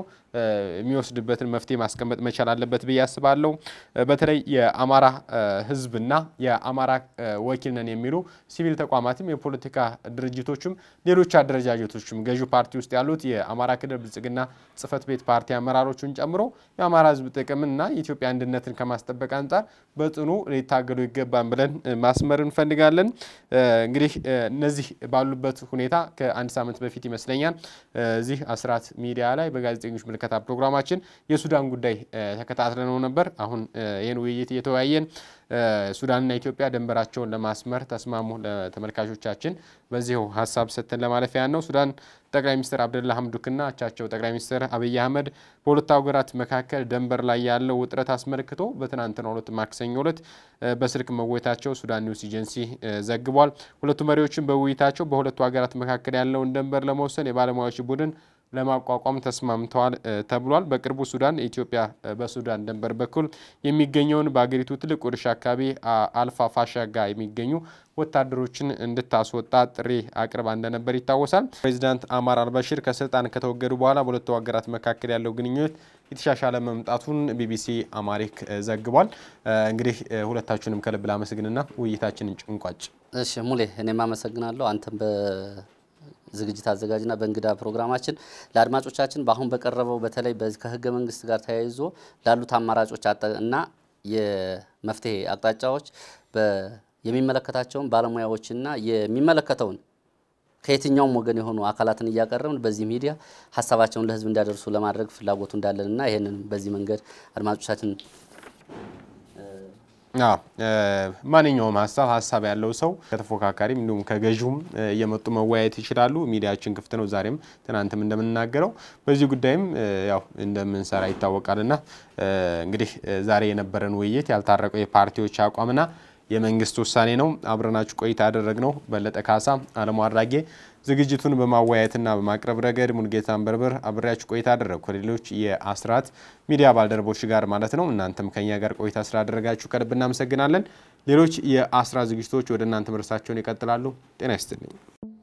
የሚወስድበትን መፍትሄ ማስቀመጥ መቻል አለበት ብዬ አስባለሁ። በተለይ የአማራ ህዝብና የአማራ ወኪል ነን የሚሉ ሲቪል ተቋማትም የፖለቲካ ድርጅቶችም ሌሎች አደረጃጀቶችም ገዢው ፓርቲ ውስጥ ያሉት የአማራ ክልል ብልጽግና ጽህፈት ቤት ፓርቲ አመራሮቹን ጨምሮ የአማራ ህዝብ ጥቅምና የኢትዮጵያ አንድነትን ከማስጠበቅ አንጻር በጽኑ ሊታገሉ ይገባን ብለን ማስመር እንፈልጋለን። እንግዲህ እነዚህ ባሉበት ሁኔታ ከአንድ ሳምንት በፊት ይመስለኛል እዚህ አስራት ሚዲያ ላይ በጋዜጠኞች ምልከታ ፕሮግራማችን የሱዳን ጉዳይ ተከታትለነው ነበር። አሁን ይህን ውይይት እየተወያየን ሱዳንና ኢትዮጵያ ድንበራቸውን ለማስመር ተስማሙ። ለተመልካቾቻችን በዚሁ ሀሳብ ሰጥተን ለማለፍ ያን ነው። ሱዳን ጠቅላይ ሚኒስትር አብደላ ሀምዱክና አቻቸው ጠቅላይ ሚኒስትር አብይ አህመድ በሁለቱ ሀገራት መካከል ድንበር ላይ ያለው ውጥረት አስመልክቶ በትናንትናው ዕለት ማክሰኞ ዕለት በስልክ መወየታቸው ሱዳን ኒውስ ኤጀንሲ ዘግቧል። ሁለቱ መሪዎችን በውይይታቸው በሁለቱ ሀገራት መካከል ያለውን ድንበር ለመወሰን የባለሙያዎች ቡድን ለማቋቋም ተስማምተዋል ተብሏል። በቅርቡ ሱዳን ኢትዮጵያ በሱዳን ድንበር በኩል የሚገኘውን በአገሪቱ ትልቅ እርሻ አካባቢ አልፋ ፋሻጋ የሚገኙ ወታደሮችን እንድታስወጣ ጥሪ አቅርባ እንደነበር ይታወሳል። ፕሬዚዳንት አማር አልበሽር ከስልጣን ከተወገዱ በኋላ በሁለቱ ሀገራት መካከል ያለው ግንኙነት የተሻሻለ መምጣቱን ቢቢሲ አማሪክ ዘግቧል። እንግዲህ ሁለታችሁንም ከልብ ላመስግንና ውይይታችንን ጭንቋጭ። እሺ ሙሌ፣ እኔም አመሰግናለሁ አንተም ዝግጅት አዘጋጅና በእንግዳ ፕሮግራማችን ለአድማጮቻችን በአሁን በቀረበው በተለይ ከህገ መንግስት ጋር ተያይዞ ላሉት አማራጮች እና የመፍትሄ አቅጣጫዎች የሚመለከታቸውን ባለሙያዎችና የሚመለከተውን ከየትኛውም ወገን የሆኑ አካላትን እያቀረብን በዚህ ሚዲያ ሀሳባቸውን ለህዝብ እንዲያደርሱ ለማድረግ ፍላጎቱ እንዳለንና ይህንንም በዚህ መንገድ አድማጮቻችን ማንኛውም ሀሳብ ሀሳብ ያለው ሰው ከተፎካካሪም እንዲሁም ከገዥውም እየመጡ መወያየት ይችላሉ። ሚዲያችን ክፍት ነው። ዛሬም ትናንትም እንደምንናገረው በዚህ ጉዳይም ያው እንደምንሰራ ይታወቃልና እንግዲህ ዛሬ የነበረን ውይይት ያልታረቀው የፓርቲዎች አቋምና የመንግስት ውሳኔ ነው። አብረናችሁ ቆይታ ያደረግነው በለጠ ካሳ፣ አለሙ አድራጌ ዝግጅቱን በማወያየትና በማቅረብ ረገድ ሙልጌታ አንበርበር አብሬያችሁ ቆይታ አደረግኩ ከሌሎች የአስራት ሚዲያ ባልደረቦች ጋር ማለት ነው። እናንተም ከኛ ጋር ቆይታ ስላደረጋችሁ ከልብ እናመሰግናለን። ሌሎች የአስራት ዝግጅቶች ወደ እናንተ መድረሳቸውን ይቀጥላሉ። ጤና ይስጥልኝ።